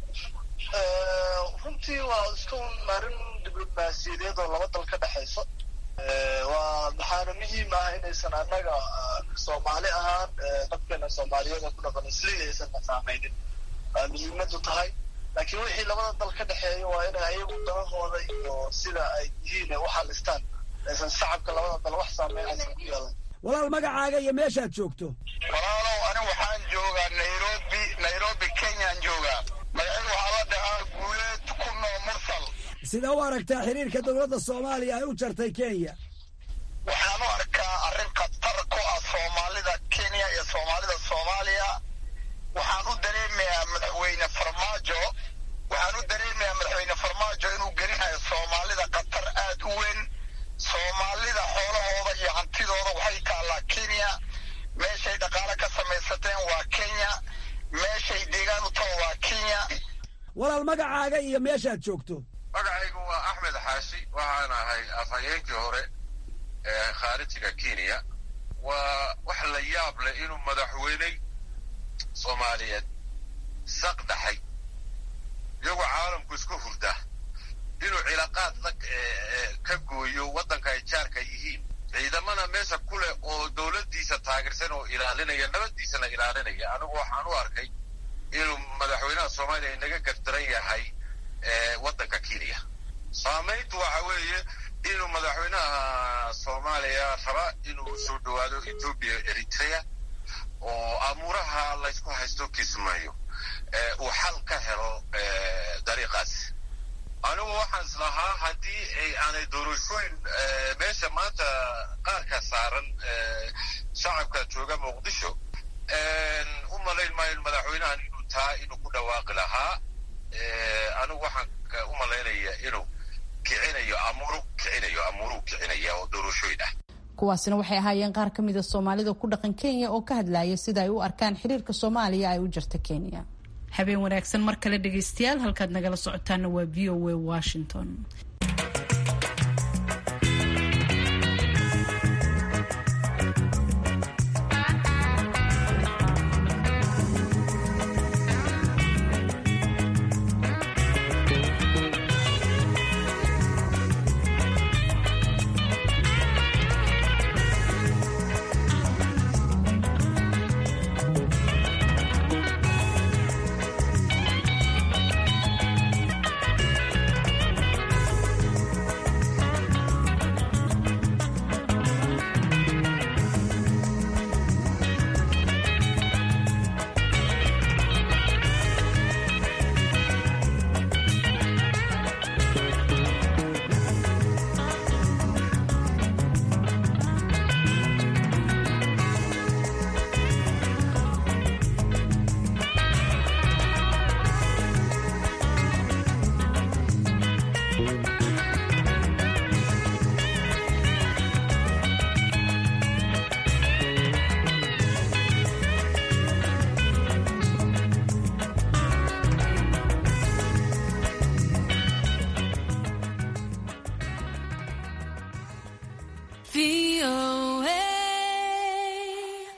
runtii waa iska arrin diblomaasiyadeed oo laba dal ka dhexaysa waa maxaana muhiim ah inaysan annaga soomaali ahaan dadkeena soomaaliyeed ku dhaqan slii aysan saameynin muhiimadu tahay laakiin wixii labada dal ka dhexeeya waa inay ayagu danahooda iyo sida ay yihiin ay u xalistaan aysan shacabka labada dal wax saameyn aysan ku yeelan walaal magacaaga iyo meeshaad joogto walaalow ani waxaan joogaa nairobi nairobi kenyaan joogaa magacayga waxaa la dhahaa guuleed kunoo mursal sidee u aragtaa xiriirka dowladda soomaaliya ay u jartay kenya waxaan u arkaa arrin khatar ku ah soomaalida kenya iyo soomaalida soomaaliya waxaan u dareemayaa madaxweyne farmaajo waxaan u dareemayaa madaxweyne farmaajo inuu gelinayo soomaalida khatar aad u weyn soomaalida xoolahooda iyo hantidooda waxay taallaa kenya meeshay dhaqaale ka samaysateen waa kenya meeshay deegaan u taho waa kenya walaal magacaaga iyo meeshaad joogto magacaygu waa axmed xaashi waxaan ahay afhayeenkii hore ee khaarijiga kenya waa wax la yaab leh inuu madaxweyney soomaaliyeed saq dhaxay iyagoo caalamku isku hurda inuu cilaaqaad la ka gooyo waddanka ay jaarka yihiin ciidamana meesha ku leh oo dowladdiisa taageersan oo ilaalinaya nabaddiisana ilaalinaya anigu waxaan u arkay inuu madaxweynaha soomaaliya inaga gardaran yahay waddanka kenya saamayntu waxa weeye inuu madaxweynaha soomaaliya raba inuu soo dhowaado ethoobia eritrea oo amuuraha laysku haysto kismayo uu xal ka helo dariiqaas anigu waxaan islahaa haddii ay aanay doorashooyin meesha maanta qaarka saaran shacabka jooga muqdisho u malayn maayo madaxweynahan inuu taa inuu ku dhawaaqi lahaa anigu waxaan u malaynaya inuu kicinayo amuuru kicinayo amuuruu kicinaya oo doorashooyin ah kuwaasina waxay ahaayeen qaar ka mida soomaalida ku dhaqan kenya oo ka hadlaya sida ay u arkaan xiriirka soomaaliya ay u jirta kenya habeen wanaagsan mar kale dhegaystayaal halkaad nagala socotaana waa v o a washington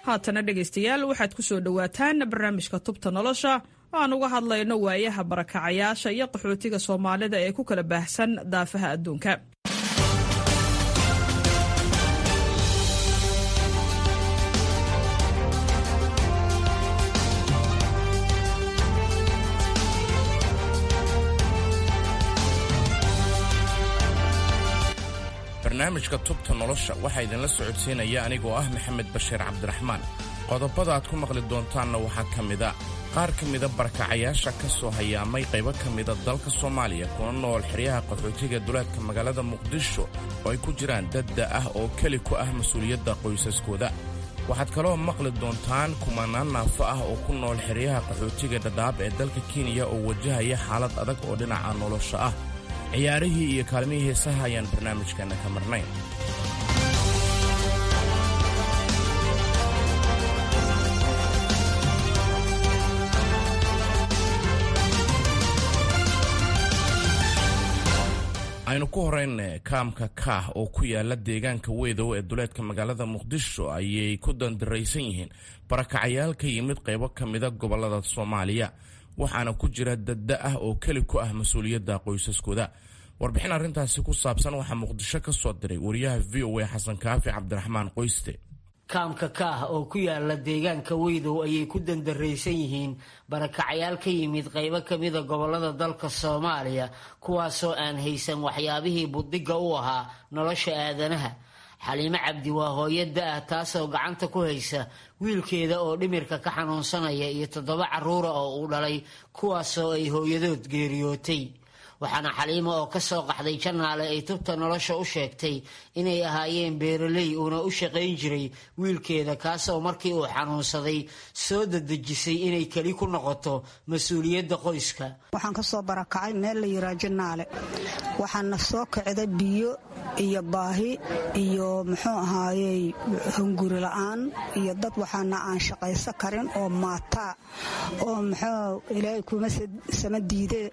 haatana dhegaystayaal waxaad ku soo dhowaataan barnaamijka tubta nolosha oo aan uga hadlayno waayaha barakacayaasha iyo qaxootiga soomaalida ee ku kala baahsan daafaha adduunka barnaamijka tubta nolosha waxaa idinla socodsiinaya anigoo ah maxamed bashiir cabdiraxmaan qodobada aad ku maqli doontaanna waxaa ka mida qaar ka mida barakacayaasha ka soo hayaamay qaybo ka mida dalka soomaaliya kuna nool xeryaha qaxootiga duleedka magaalada muqdisho oo ay ku jiraan dadda ah oo keli ku ah mas-uuliyadda qoysaskooda waxaad kaloo maqli doontaan kumanaan naafo ah oo ku nool xeryaha qaxootiga dhadhaab ee dalka kenya oo wajahaya xaalad adag oo dhinaca nolosha ah ciyaarihii iyo kaalmihii heesaha ayaan barnaamijkeenna ka marnayn aynu ku horayna kaamka kaah oo ku yaala deegaanka weedow ee duleedka magaalada muqdisho ayay ku dandaraysan yihiin barakacayaal ka yimid qaybo ka mida gobollada soomaaliya waxaana ku jira dadda ah oo keli ku ah mas-uuliyadda qoysaskooda warbixin arrintaasi ku saabsan waxaa muqdisho ka soo diray wariyaha v o a xasan kaafi cabdiraxmaan qoyste kaamka kaah oo ku yaala deegaanka weydow ayay ku dandaraysan yihiin barakacayaal ka yimid qaybo kamida gobolada dalka soomaaliya kuwaasoo aan haysan waxyaabihii buddiga u ahaa nolosha aadanaha xaliimo cabdi waa hooyada ah taasoo gacanta ku haysa wiilkeeda oo dhimirka ka xanuunsanaya iyo toddoba caruura oo uu dhalay kuwaasoo ay hooyadood geeriyootay waxaana xaliimo oo kasoo qaxday janaale ay tubta nolosha u sheegtay inay ahaayeen beeraley uuna u shaqayn jiray wiilkeeda kaasoo markii uu xanuunsaday soo dadejisay inay keli ku noqoto mas-uuliyadda qoyska waxaan ka soo barakacay meel la yiraa janaale waxaana soo kicday biyo iyo baahi iyo muxuu ahaayey hunguri la-aan iyo dad waxaana aan shaqaysan karin oo maataa oo muxuu ilaahay kuma sama diide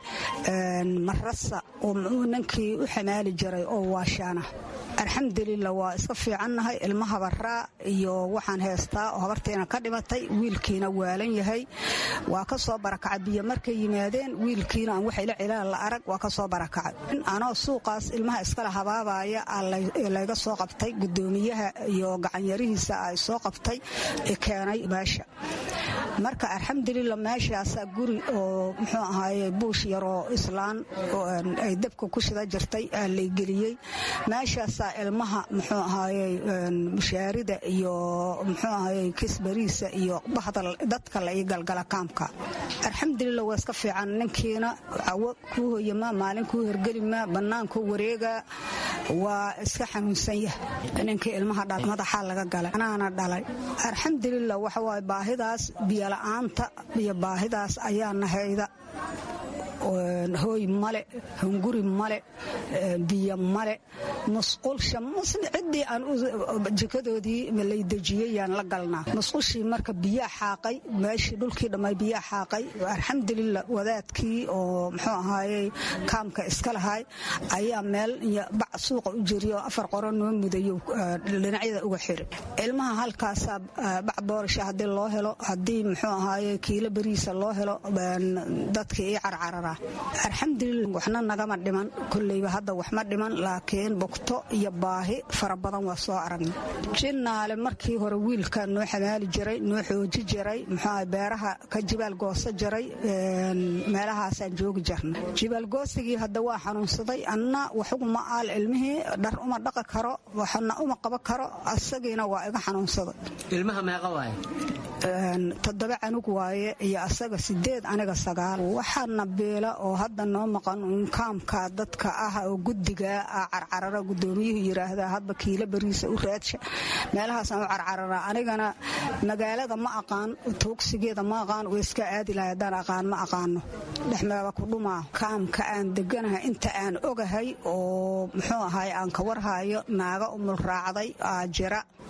marasa oo ninkii u xamaali jiray oo waashaana alxamdulilah waa iska fiicannahay ilma habaraa iyo waxaan heystaa oo habartiina ka dhimatay wiilkiina waalan yahay waa ka soo barakacay biyo markay yimaadeen wiilkiina aan waxayla cilaan la arag waa ka soo barakacay anoo suuqaas ilmaha iskala habaabaya layga soo qabtay gudoomiyaha iyo gacanyarihiisa ay soo qabtay keenay meesha marka alxamdulilah meeshaasaa guri oo muxuu ahaaye buush yaroo islaan ay dabka ku shida jirtay aa laygeliyey meeshaasaa ilmaha muxuu ahaaye mushaarida iyo muxuu ahaaye kisbariisa iyo bahda dadka la ii galgala kaamka alxamdulilah waa iska fiican ninkiina cawo kuu hoyama maalin kuu hergelima bannaankuu wareega waa iska xanuunsan yahay ninkii ilmaha dhala madaxaa laga galay anaana dhalay alxamdulilah waxawaaye baahidaas biyola'aanta iyo baahidaas ayaa nahayda hooy male hunguri male biyo male musqulsha ciddii aan jikadoodii lay dejiyeyaan la galnaa musqushii marka biyaa xaaqay meeshii dhulkii dhammay biyaa xaaqay alxamdulilah wadaadkii oo muxuu ahaayey kaamka iska lahay ayaa meel bac suuqa u jiriy oo afar qoro noo mudayo dhinacyada uga xiri ilmaha halkaasaa bac boorasha haddii loo helo haddii muxuu ahaaye kiilo beriisa loo helo dadkii ii carcarara alxamdulilah waxna nagama dhiman kolleyba hadda wax ma dhiman laakiin bogto iyo baahi fara badan waa soo aragna jinaale markii hore wiilka noo xamaali jiray noo xooji jiray muxuu beeraha ka jibaal goosa jiray meelahaasaan joogi jirna jibaalgoosigii hadda waa xanuunsaday anna waxuguma aal ilmihii dhar uma dhaqi karo waxna uma qaba karo asagiina waa iga xanuunsaday ilmaha meeqa waaye toddoba canug waaye iyo asaga sideed aniga sagaal waxaana beela oo hadda noo maqan kaamka dadka ah oo guddiga ah carcarara gudoomiyuhu yiraahda hadba kiilo beriisa u raadsha meelahaasaan u carcarara anigana magaalada ma aqaan tuugsigeeda ma aqaan way iska aadi lahay haddaan aqaan ma aqaano dhexmeeba ku dhumaa kaamka aan deganahay inta aan ogahay oo muxuu ahaay aan ka warhayo naaga umul raacday aa jira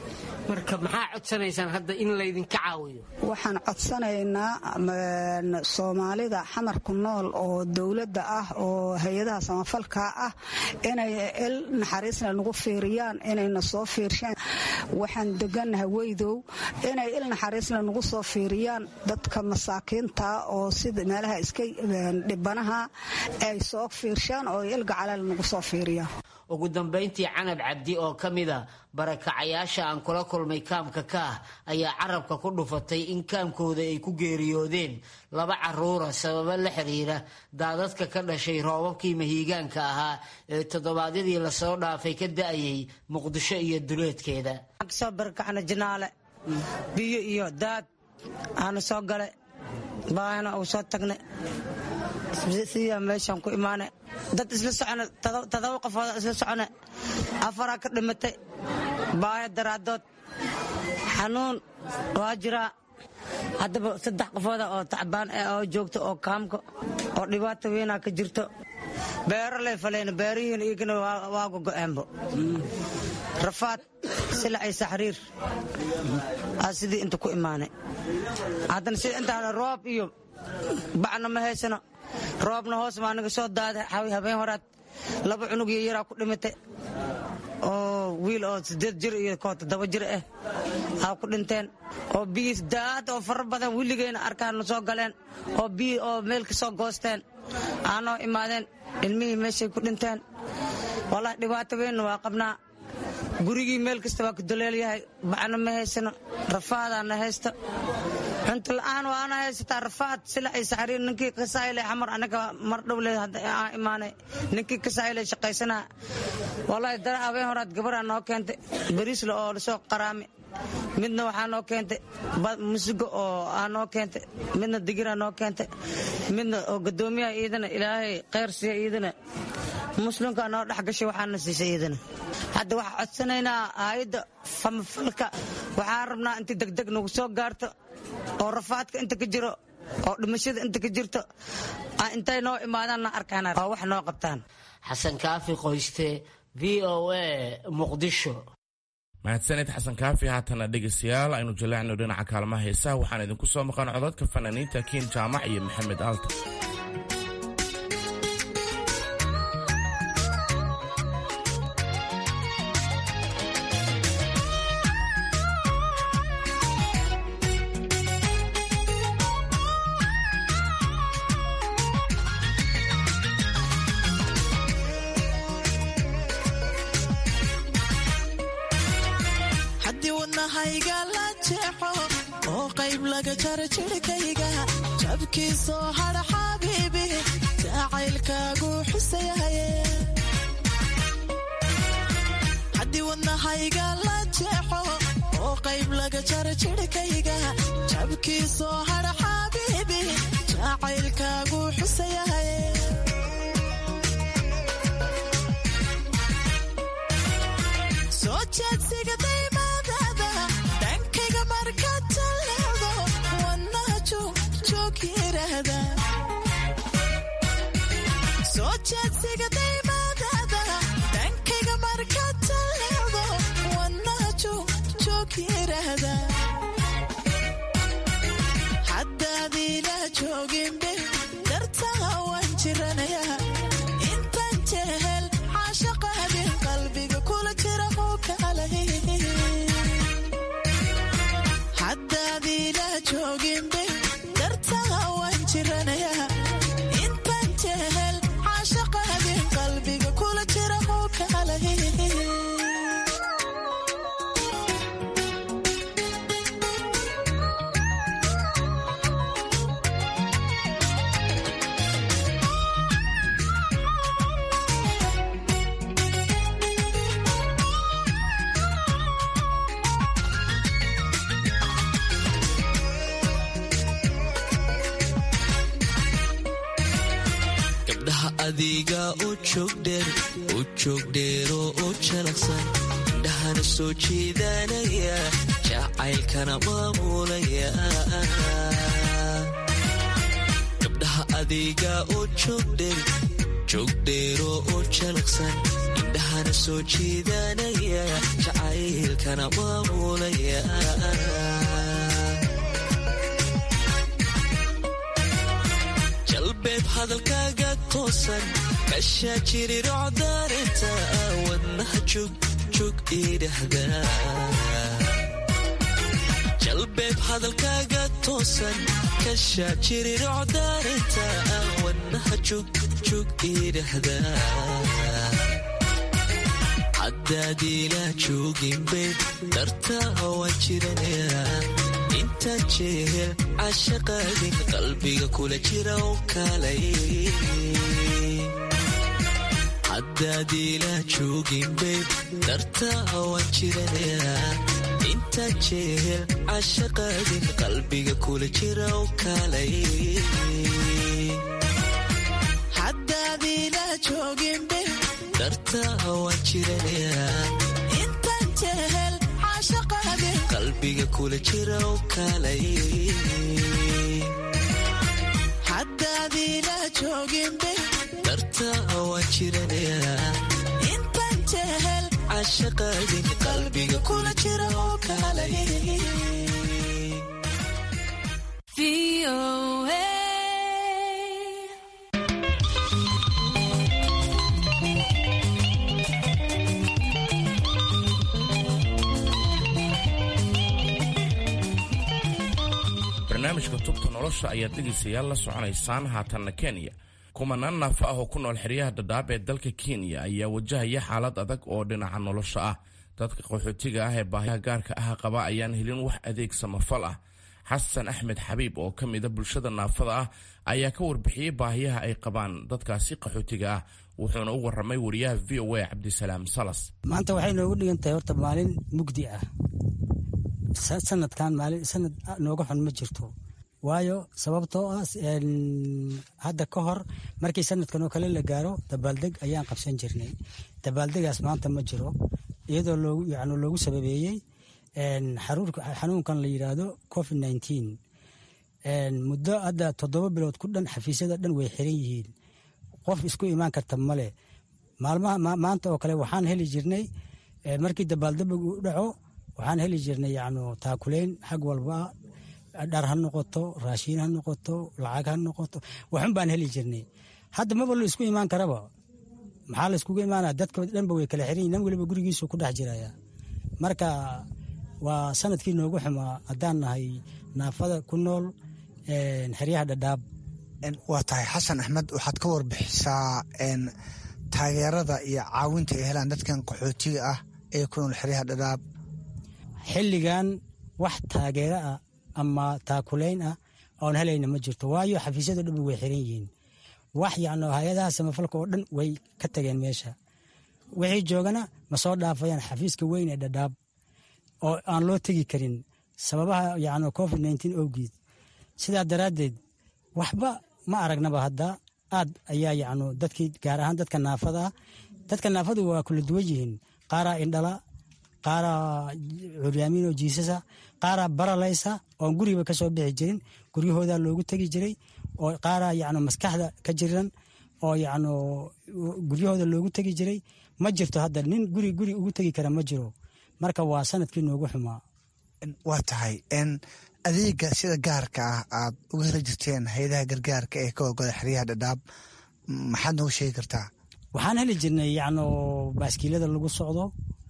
marka maxaa codsanaysaan hadda in laydinka caawiyo waxaan codsanaynaa soomaalida xamarku nool oo dowladda ah oo hay-adaha samafalka ah inay il naxariisna nagu fiiriyaan inayna soo fiirshaan waxaan degannahay weydow inay il naxariisna nagu soo fiiriyaan dadka masaakiinta oo sida meelaha iska dhibanaha ay soo fiirshaan oo il gacaleel nagu soo fiiriyaan ugu dambayntii canab cabdi oo ka mida barakacayaasha aan kula kulmay kaamka ka ah ayaa carabka ku dhufatay in kaamkooda ay ku geeriyoodeen laba caruura sababo la xiriira daadadka ka dhashay roobabkii mahiigaanka ahaa ee toddobaadyadii lasoo dhaafay ka da'ayay muqdisho iyo duleedkeeda soo barakacna jinaale biyo iyo daad aana soo gale baahina uu soo tagne siyaa meeshaan ku imaane dad isla socone todoba qofooda isla socone afaraa ka dhimatay baahi daraadood xanuun waa jiraa haddaba saddex qofooda oo tacbaan eh oo joogto oo kaamka oo dhibaato weynaa ka jirto beero lay faleen beerihiin iyagana waa gogo'eenbo rafaad silacay saxriir aa sidii inta ku imaanay haddana sida intaana roob iyo bacna ma haysano roobna hoos maa naga soo daada habeen horaad laba cunug iyo yaraa ku dhimatay oo wiil oo sideed jir iyo koo toddoba jir ah aa ku dhinteen oo biyiis daad oo fara badan willigeyna arkaana soo galeen oo biyi oo meel ka soo goosteen aanoo imaadeen ilmihii meeshay ku dhinteen wallahi dhibaato weynna waa qabnaa gurigii meel kasta waa ku doleelyahay bacna ma haysano rafaadaana haysta cunto la-aan waana haysataa rafaad sila ay saxriir ninkii kasaayile xamar anaga mar dhowle aan imaanay ninkii kasaayile shaqaysanaa wallahi dara habeen horaad gabaraa noo keentay bariisle oo lasoo qaraami midna waxaa noo keentay musigo oo aa noo keentay midna digiraa noo keentay midna oo gadoomiyaha iidana ilaahay kheyr siiya iidana muslimkaa noo dhex gashay waxaana siisay iidana hadda waxaa codsanaynaa aayadda famafalka waxaan rabnaa intii degdeg nagu soo gaarto oo rafaadka inta ka jiro oo dhimashada inta ka jirto intay noo imaadaanna arkaan oo wax noo qabtaan xasan kaafi qoyste v o a muqdisho mahadsanid xasan kaafi haatana dhegaystayaal aynu jaleecno dhinaca kaalmaha heesaha waxaan idinku soo maqan codadka fanaaniinta kiin jaamac iyo maxamed aalta jabkiisoo hadha xabiibi jacaylkaagu xusayahaye haddii wadnahayga la jeexo oo qayb laga jara jirhkayga jabkiisoo hadha xabiibi jacaylkaagu xusayahaye soo jeedsiga daymaadada dhankayga markaad talleedo soo jeedsiga daymaadada dhankayga markaad talleedo wanaajo joog yiraahda haddaadiila jooginbe dartaa waan jiranaya intaan jehel caashaqaadin qalbiga kula jira muukaalahi haddaadiila jooginbe intaan jehel caashaqaadin qalbiga kula jira muukaalahi adiga u joogdheero oo jalaqsan indhahana soo jeedanaya jacaylkana maamulaya gabdhaha adiga oo joogdheero oo jalaqsan indhahana soo jiidanaya jacaylkana maamulaya jalbeeb hadalkaaga toosan kashaa jirirocdaarinta wadnaha jugjug idhahda jalbeeb hadalkaaga toosan kashaa jirirocdaarinta wadnaha jugjug idhahda haddaad ila jooginbe dartaa waan jiranaya intaan jehel cashaqaadin qalbiga kula jira oo kalay haddaad ila jooginbe dartaa waan jiranaya intaan jehel cashaqaadin qalbiga kula jira oo kalay haddaad ila jooginbe dartaa waan jiranaya intaan jehel caashaqaade qalbiga kula jira oo kalay haddaad ila jooginbe dartaa waan jiranaya intaan jehel cashaqaadin qalbiga kula jira oo kalay barnaamijka tubta nolosha ayaad dhegaysayaal la soconaysaan haatanna kenya kumanaan naafo ah oo ku nool xeryaha dhadhaab ee dalka kenya ayaa wajahaya xaalad adag oo dhinaca nolosha ah dadka qaxootiga ah ee baahiyaha gaarka ah qaba ayaan helin wax adeeg samafal ah xasan axmed xabiib oo ka mida bulshada naafada ah ayaa ka warbixiyey baahiyaha ay qabaan dadkaasi qaxootiga ah wuxuuna u waramay wariyaha v o a cabdisalaam salas maanta waxay noogu dhigan tahay horta maalin mugdi ah sanadkan maalin sanad nooga xun ma jirto waayo sababtoo ah hadda ka hor markii sanadkan oo kale la gaaro dabaaldeg ayaan qabsan jirnay dabaaldegaas maanta ma jiro iyadoo loogu yani loogu sababeeyey xanuunkan la yidhaahdo covid nineteen muddo hadda toddoba bilood ku dhan xafiisyada dhan way xiran yihiin qof isku imaan karta male maalmaha maanta oo kale waxaan heli jirnay markii dabaaldebig u dhaco waxaan heli jirnay yani taakuleyn xag walba dhar ha noqoto raashiin ha noqoto lacag ha noqoto waxun baan heli jirnay hadda maba la isku imaan karaba maxaa la iskugu imaanaya dadka dhanba way kala xiran yihin nin waliba gurigiisu ku dhex jiraya marka waa sanadkii noogu xumaa haddaan nahay naafada ku nool xeryaha dhadhaab waa tahay xasan axmed waxaad ka warbixisaa taageerada iyo caawinta ay helaan dadkan qaxootiga ah ee ku nool xeryaha dhadhaab xilligan wax taageero ah ama taakulayn ah oon helayna ma jirto waayo xafiisyada dhanba way xiran yihiin wax yacno hay-adaha samafalka oo dhan way ka tageen meesha wixii joogana ma soo dhaafayaan xafiiska weyn ee dhadhaab oo aan loo tegi karin sababaha yacno covid nineteen owgeed sidaa daraaddeed waxba ma aragnaba hadda aad ayaa yacno dadkii gaar ahaan dadka naafada ah dadka naafadu waa kula duwan yihiin qaaraa indhala qaaraa curyaamiin oo jiisasa qaaraa baralaysa oon guriba ka soo bixi jirin guryahoodaa loogu tegi jiray oo qaaraa yacno maskaxda ka jiran oo yacno guryahooda loogu tegi jiray ma jirto hadda nin guri guri ugu tegi kara ma jiro marka waa sanadkii noogu xumaa waa tahay adeega sida gaarka ah aad uga heli jirteen hay-adaha gargaarka ee ka ogoda xeryaha dhadhaab maxaad noogu sheegi kartaa waxaan heli jirnay yacno baaskiilada lagu socdo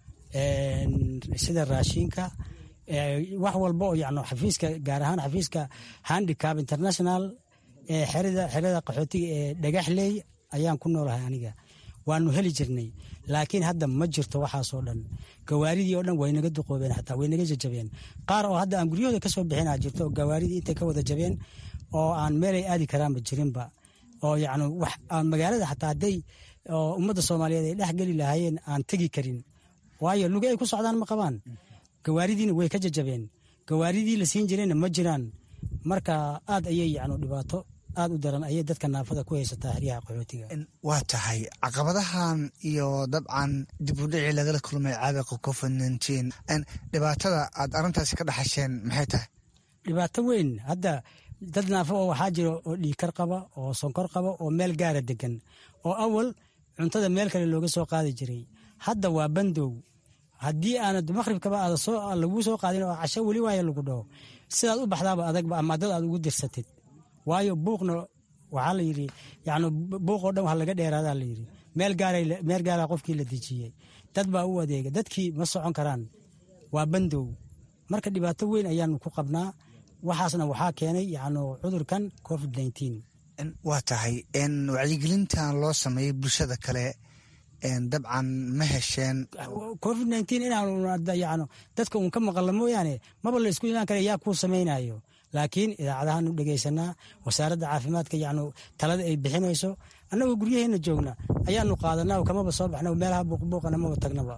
sida raashinka wax walba oo yacno xafiiska gaar ahaan xafiiska handicap international ee xerada xerada qaxootiga ee dhagaxley ayaan ku noolahay aniga waanu heli jirnay laakiin hadda ma jirto waxaasoo dhan gawaaridii oo dhan way naga duqoobeen xataa way naga jajabeen qaar oo hadda aan guryahooda kasoo bixina jirto oo gawaaridii intay ka wada jabeen oo aan meelay aadi karaanba jirinba oo yacni wax aan magaalada xataa hadday ummadda soomaaliyeed ay dhex geli lahaayeen aan tegi karin waayo lugi ay ku socdaan ma qabaan gawaaridiina way ka jajabeen gawaaridii la siin jirayna ma jiraan marka aad ayay yacni dhibaato aad u daran ayay dadka naafada ku haysataa xeryaha qaxootiga waa tahay caqabadahan iyo dabcan dib u dhicii lagala kulmay caabuqa covid nineteen dhibaatada aad arrintaasi ka dhaxasheen maxay tahay dhibaato weyn hadda dad naafo oo waxaa jira oo dhiikar qaba oo sonkor qaba oo meel gaara degan oo awal cuntada meel kale looga soo qaadi jiray hadda waa bandow haddii aanad maqhribkaba aada soo laguu soo qaadin oo casho weli waayo lagu dhaho sidaad u baxdaaba adagba ama dad aad ugu dirsatid waayo buuqna waxaa la yidhi yani buuqoo dhan wax laga dheeraadaa la yidhi meel gaara meel gaaraa qofkii la dejiyey dad baa u adeega dadkii ma socon karaan waa bandow marka dhibaato weyn ayaanu ku qabnaa waxaasna waxaa keenay yani cudurkan covid nteen waa tahay wacyigelintan loo sameeyey bulshada kale dabcan ma hesheen covid nteen inaan dadka uun ka maqalla mooyaane maba la isku imaan kara yaa kuu samaynayo laakiin idaacadahaanu dhegaysanaa wasaaradda caafimaadka yani talada ay bixinayso annagoo guryaheena joogna ayaanu qaadanaa kamaba soo baxna meelaha buuqbuuqana maba tagnaba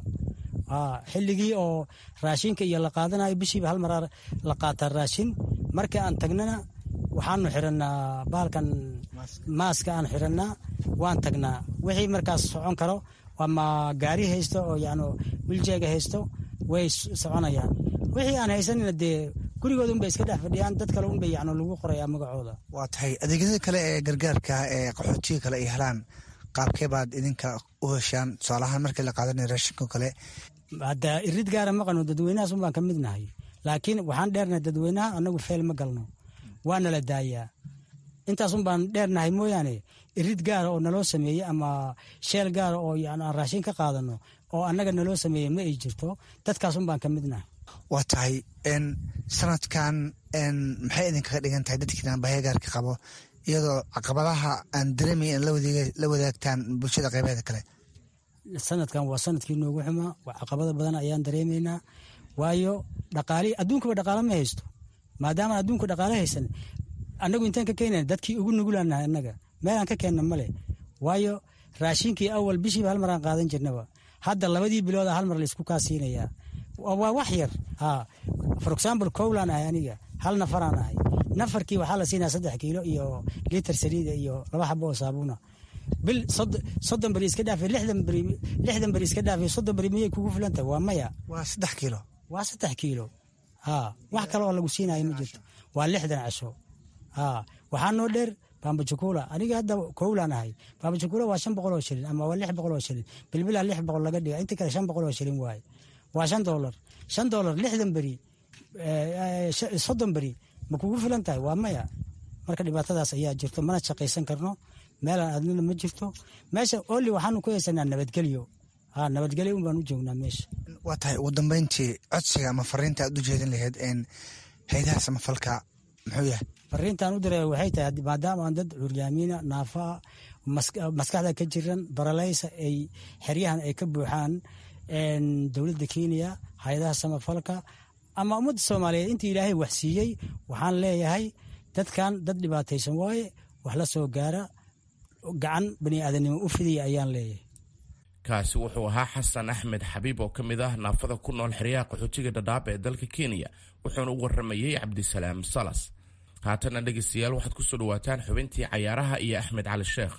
xilligii oo raashinka iyo la qaadanayo bishiiba hal maraa la qaataa raashin markii aan tagnana waxaanu xirannaa bahalkan maaska aan xirannaa waan tagnaa wixii markaas socon karo ama gaari haysto oo yani wiljeega haysto way soconayaan wixii aan haysanina dee gurigooda unbay iska dhex fadhiyaan dad kale unbay yani lagu qorayaa magacooda waa tahay adeegyada kale ee gargaarka ee qaxootiga kale ay helaan qaabkee baad idinka u heshaan tusaalahaan markii la qaadanaya raashinko kale hadda irid gaara maqano dadweynahaas unbaan ka midnahay laakiin waxaan dheernahay dadweynaha anagu feel ma galno waana la daayaa intaasun baan dheernahay mooyaane irid gaara oo naloo sameeyey ama sheel gaara oo yani aan raashin ka qaadano oo annaga naloo sameeyey ma ay jirto dadkaasun baan ka midnahay waa tahay sanadkan maxay idinkaga dhigan tahay dadkiinaan bahayagaarka qabo iyadoo caqabadaha aan dareemaya in la wadaagtaan bulshada qaybeeda kale sanadkan waa sanadkii noogu xumaa caqabada badan ayaan dareemaynaa waayo dhaqaali adduunkaba dhaqaalo ma haysto maadaama adduunka dhaqaalo haysan annagu intaan ka keenana dadkii ugu nugulaanahay annaga meelaan ka keenna male waayo raashinkii awal bishiiba hal maraan qaadan jirnaba hadda labadii bilooda hal mar laysku kaa siinayaa waa wax yar ha for example cowlaan ahay aniga hal nafaraan ahay nafarkii waxaa la siinaya saddex kiilo iyo liiter saliida iyo laba xabo oo saabuuna bil soddon beri iska dhaafi lixdan beri lixdan beri iska dhaafi soddon beri miyay kugu filan tahay waa maya waa saddex kiilo waa saddex kiilo ha wax kale oo lagu siinayo ma jirto waa lixdan casho ha waxaa noo dheer bambajukula aniga hadda kowlaan ahay bambajukula waa shan boqol oo shilin ama waa lix boqol oo shilin bilbilaa lix boqol laga dhiga inta kale shan boqol oo shilin waaye waa shan dolar shan dolar lixdan beri soddon beri ma kugu filan tahay waa maya marka dhibaatadaas ayaa jirto mana shaqaysan karno meelaan adnina ma jirto meesha oli waxaanu ku haysanaa nabadgelyo ha nabadgelyo un baan u joognaa meesha waa tahay ugu dambeyntii codsiga ama fariinta aad u jeedin lahayd haydaha samafalka muxuu yahay fariintaan u diray waxay tahay maadaama aan dad curyaamiina naafaa maskaxda ka jiran baralaysa ay xeryahan ay ka buuxaan dowladda kenya hay-adaha samafalka ama ummadda soomaaliyeed intii ilaahay wax siiyey waxaan leeyahay dadkan dad dhibaataysan waaye wax la soo gaara gacan bani aadanimo u fidaya ayaan leeyahay kaasi wuxuu ahaa xasan axmed xabiib oo ka mid ah naafada ku nool xeryaha qaxootiga dhadhaab ee dalka kenya wuxuuna u waramayey cabdisalaam salas haatana dhegaystayaal waxaad ku soo dhawaataan xubintii cayaaraha iyo axmed cali sheekh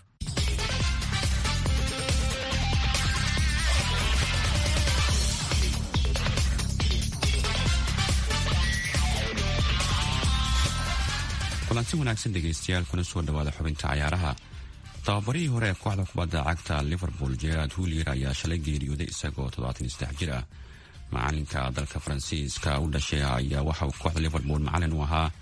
kulanti wanaagsan dhegaystayaal kuna soo dhawaada xubinta cayaaraha tababarihii hore ee kooxda kubadda cagta liverpool gerard hulier ayaa shalay geeriyooday isagoo toddobaatan jir ah macalinka dalka faransiiska u dhashay ayaa waxa uu kooxda liverpool macalin u ahaa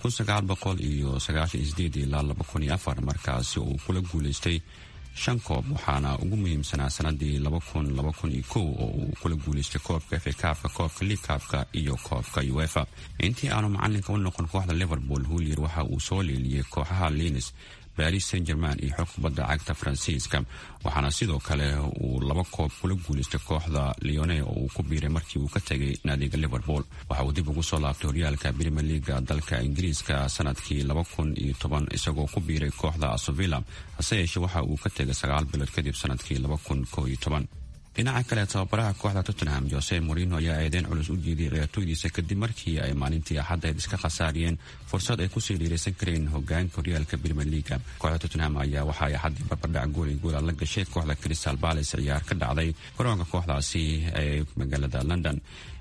ilaa markaasi uu kula guulaystay shan koob waxaana ugu muhiimsanaa sanadii oo uu kula guulaystay koobka fa kaabka koobka liigkaabka iyo koobka uefa intii aanu macalinka u noqon kooxda liverpool hulier waxa uu soo leeliyey kooxaha linis baris saint german iyo xog kubadda cagta faransiiska waxaana sidoo kale uu laba koob kula guulaystay kooxda leone oo uu ku biiray markii uu ka tegay naadiga liverpool waxa uu dib ugu soo laabtay horyaalka brimier leaga dalka ingiriiska sanadkii isagoo ku biiray kooxda asovilla hase yeeshee waxa uu ka tegay sagaal bilood kadib sanadkii dhinaca kale tababaraha kooxda tottenham jose morino ayaa eedeyn culus u jeediyay ciyaartooydiisa kadib markii ay maalintii axaddeed iska khasaariyeen fursad ay kusii dhiiraysan kareen hogaanka horyaalka brimier leaga kooxda tottenham ayaa waxa ay axaddii barbardhac gool iyo goola la gashay kooxda crystal palace ciyaar ka dhacday garoonka kooxdaasi ee magaalada london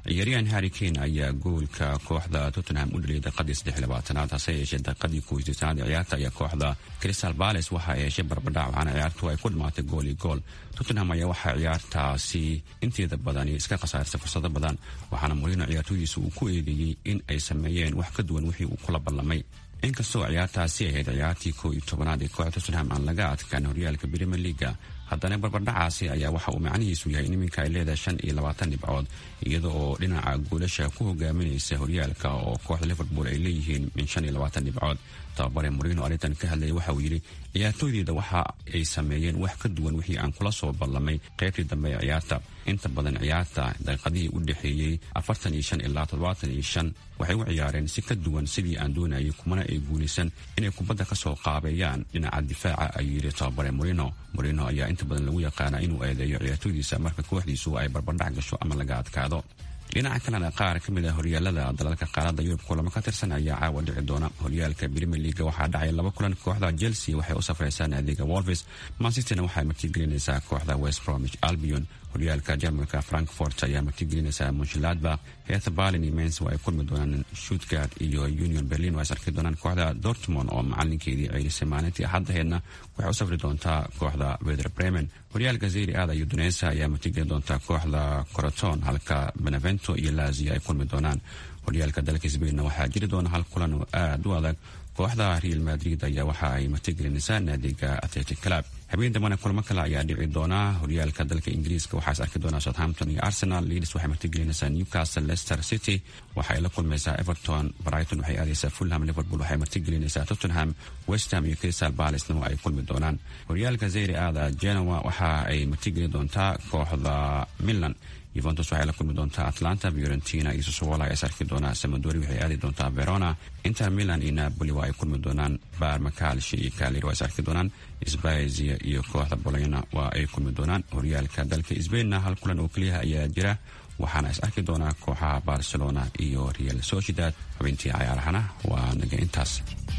ciyaaryahan harry kane ayaa goolka kooxda tottenham u dhaliyay daqiadii saddex labaatanaad hase yeeshee daqiadii kowisdeetanaad ee ciyaarta ayaa kooxda crystal palace waxa ay heshay barbadhac waxaana ciyaartu ay ku dhamaatay gool iyo gool tottenham ayaa waxaa ciyaartaasi inteeda badani iska khasaarisay fursado badan waxaana morino ciyaartooydiisa uu ku eedeeyey in ay sameeyeen wax ka duwan wixii uu kula ballamay inkastoo ciyaartaasi ahayd ciyaartii koo iyo tobanaad ee kooxda tottenham aan laga adkaan horyaalka brimier leaga haddana barbardhacaasi ayaa waxa uu macnihiisu yahay in iminka ay leedahay shan iyo labaatan dhibcood iyada oo dhinaca goolasha ku hogaaminaysa horyaalka oo kooxda liverpool ay leeyihiin min shan iyo labaatan dhibcood tababare morino arrintan ka hadlayay waxa uu yidhi ciyaartooydeeda waxa ay sameeyeen wax ka duwan wixii aan kula soo ballamay qaybtii dambe ee ciyaarta inta badan ciyaarta daqiiqadihii u dhexeeyey afartan iyo shan ilaa toddobaatan iyo shan waxay u ciyaareen si ka duwan sidii aan doonayay kumana ay guulaysan inay kubadda ka soo qaabeeyaan dhinaca difaaca ayuu yidhi tababare morino morino ayaa inta badan lagu yaqaanaa inuu eedeeyo ciyaartooydiisa marka kooxdiisu ay barbardhac gasho ama laga adkaado dhinaca kalena qaar ka mid a horyaalada dalalka qaaradda yurub kulamo ka tirsan ayaa caawa dhici doona horyaalka brimier leaga waxaa dhacay laba kulan kooxda chelsea waxay u safraysaa naadiga wolves mansisterna waxay martigelinaysaa kooxda west bromich albion horyaalka jarmalka frankfort ayaa martigelinaysaa munshiladbach heetha berlin iyo mens ay kulmi doonaan stuttgart iyo union berlin waa is arki doonaan kooxda dortmond oo macalinkeedii ceelisay maalintii axaddaheedna waxay u safri doontaa kooxda wether bremen horyaalka zeri aada iyo duneysa ayaa martigelin doontaa kooxda coroton halka benevento iyo lazio ay kulmi doonaan horyaalka dalka sbainna waxaa jiri doona hal kulan oo aada u adag kooxda real madrid ayaa waxa ay martigelinaysaa naadiga athletic club habeen dambana kulamo kale ayaa dhici doona horyaalka dalka ingiriiska waxaa is arki doonaa southampton iyo arsenal leeds waxay martigelinaysaa newcastle leicester city waxay la kulmaysaa everton brighton waxay aadaysaa fulham liverpool waxay martigelinaysaa tottenham westham iyo crystal balacena ay kulmi doonaan horyaalka zeyri aada genoa waxa ay martigelin doontaa kooxda milan yuventus waxay la kulmi doontaa atlanta fiorentina iyo sosowola is arki doonaa samadori waxay aadi doontaa verona inter milan iyo napoli waa ay kulmi doonaan barma kalshi iyo kalir waa is arki doonaan sbazia iyo kooxda bologna waa ay kulmi doonaan horyaalka dalka sbainna hal kulan oo keliyaha ayaa jira waxaana is arki doonaa kooxaha barcelona iyo real sociedad xubintii cayaarahana waa naga intaas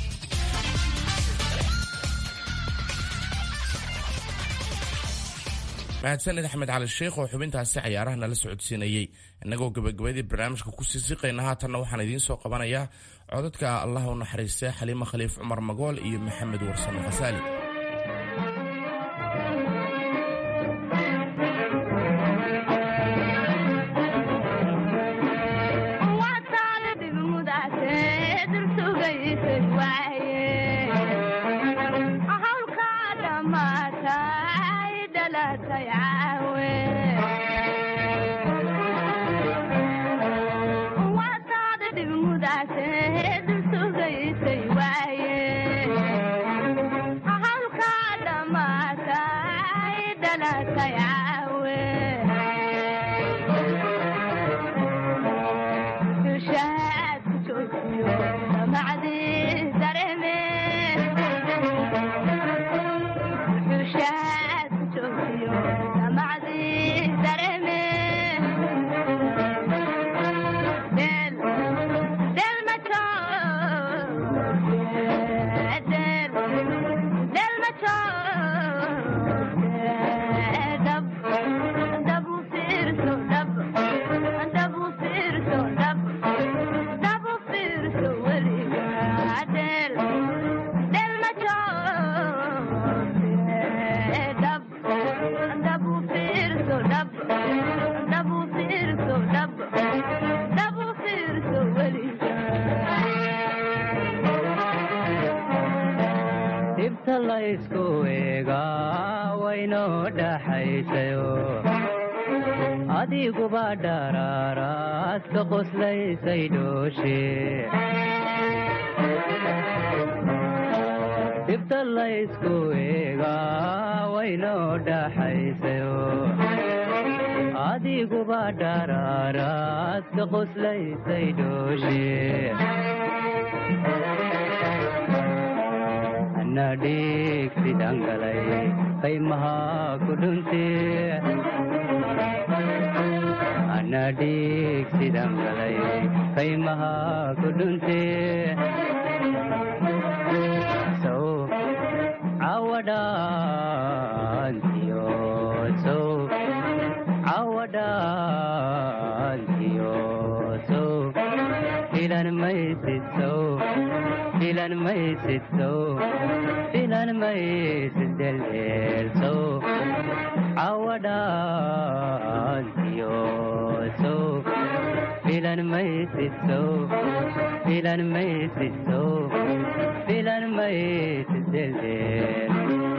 mahadsanid axmed cali sheikh oo xubintaasi cayaaraha nala socodsiinayey innagoo gebagabadii barnaamijka kusii siqayna haatanna waxaan idiin soo qabanayaa codadka allah u naxariistay xaliimo khaliif cumar magool iyo maxamed warsame khasaali adiguba dharaaraaska qoslaysay dhooshe dhibta laysku eegaa waynoo dhaxaysayo adiguba dharaaraaska qoslaysay dhooshe anadhiig sidaan galay qaymaha ku dhuntee anadhiig sidaan galay qaymaha ku dhuntee sow cawadhaantiyo sow cawadhaantiyo filan maysid sow filan maysid sow filan maysid deldeel sow cawadhaantiyo sow filan maysid sow filan maysid sow filan maysid deldeel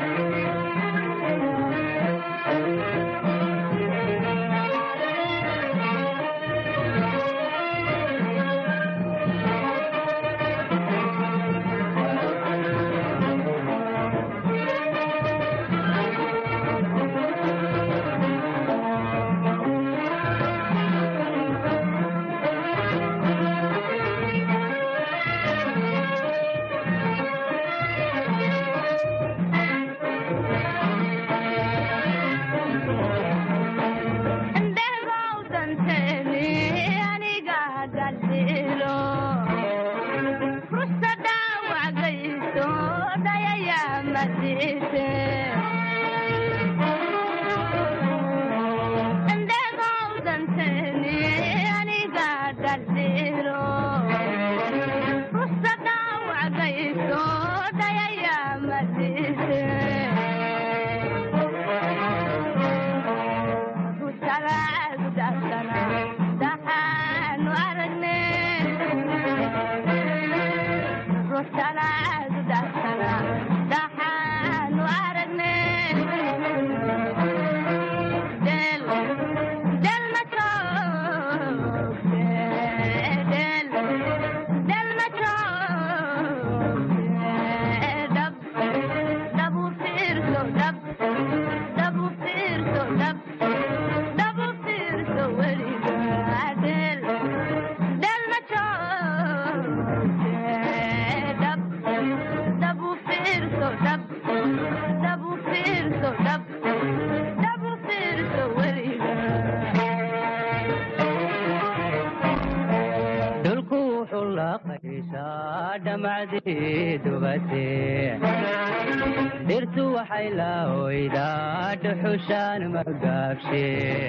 dhirtu waxay la oydaa dhuxushaan magaabshe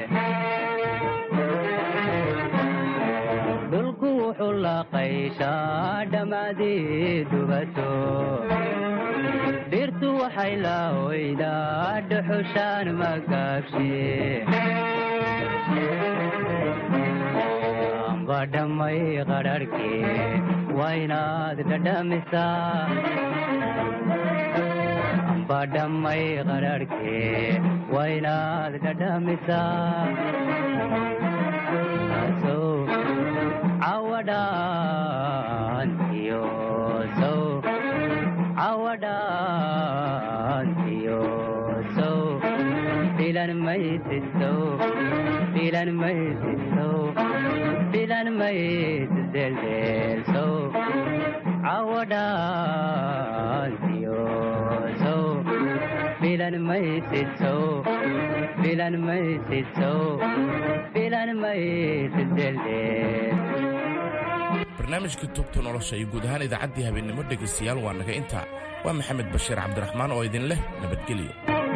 dhulku wuxuu la qayshaa dhammaadii dubato dhirtu waxay la oydaa dhuxushaan magaabshe badhamay qadharhkee waa inaad dhadhamisaa badhamay qadharhkee waa inaad dhadhamisaa sow cawadhaantiyo sow cawadhaantiyo sow filan maysid sow filan maysid sow filan maysid deldeel sow cawadhaantiyo sow filan maysid sow filan maysid sow filan maysid deldeel barnaamijka tubta nolosha iyo guud ahaan idaacaddii habeennimo dhegaystayaal waa naga intaa waa maxamed bashiir cabdiraxmaan oo idin leh nabadgelyo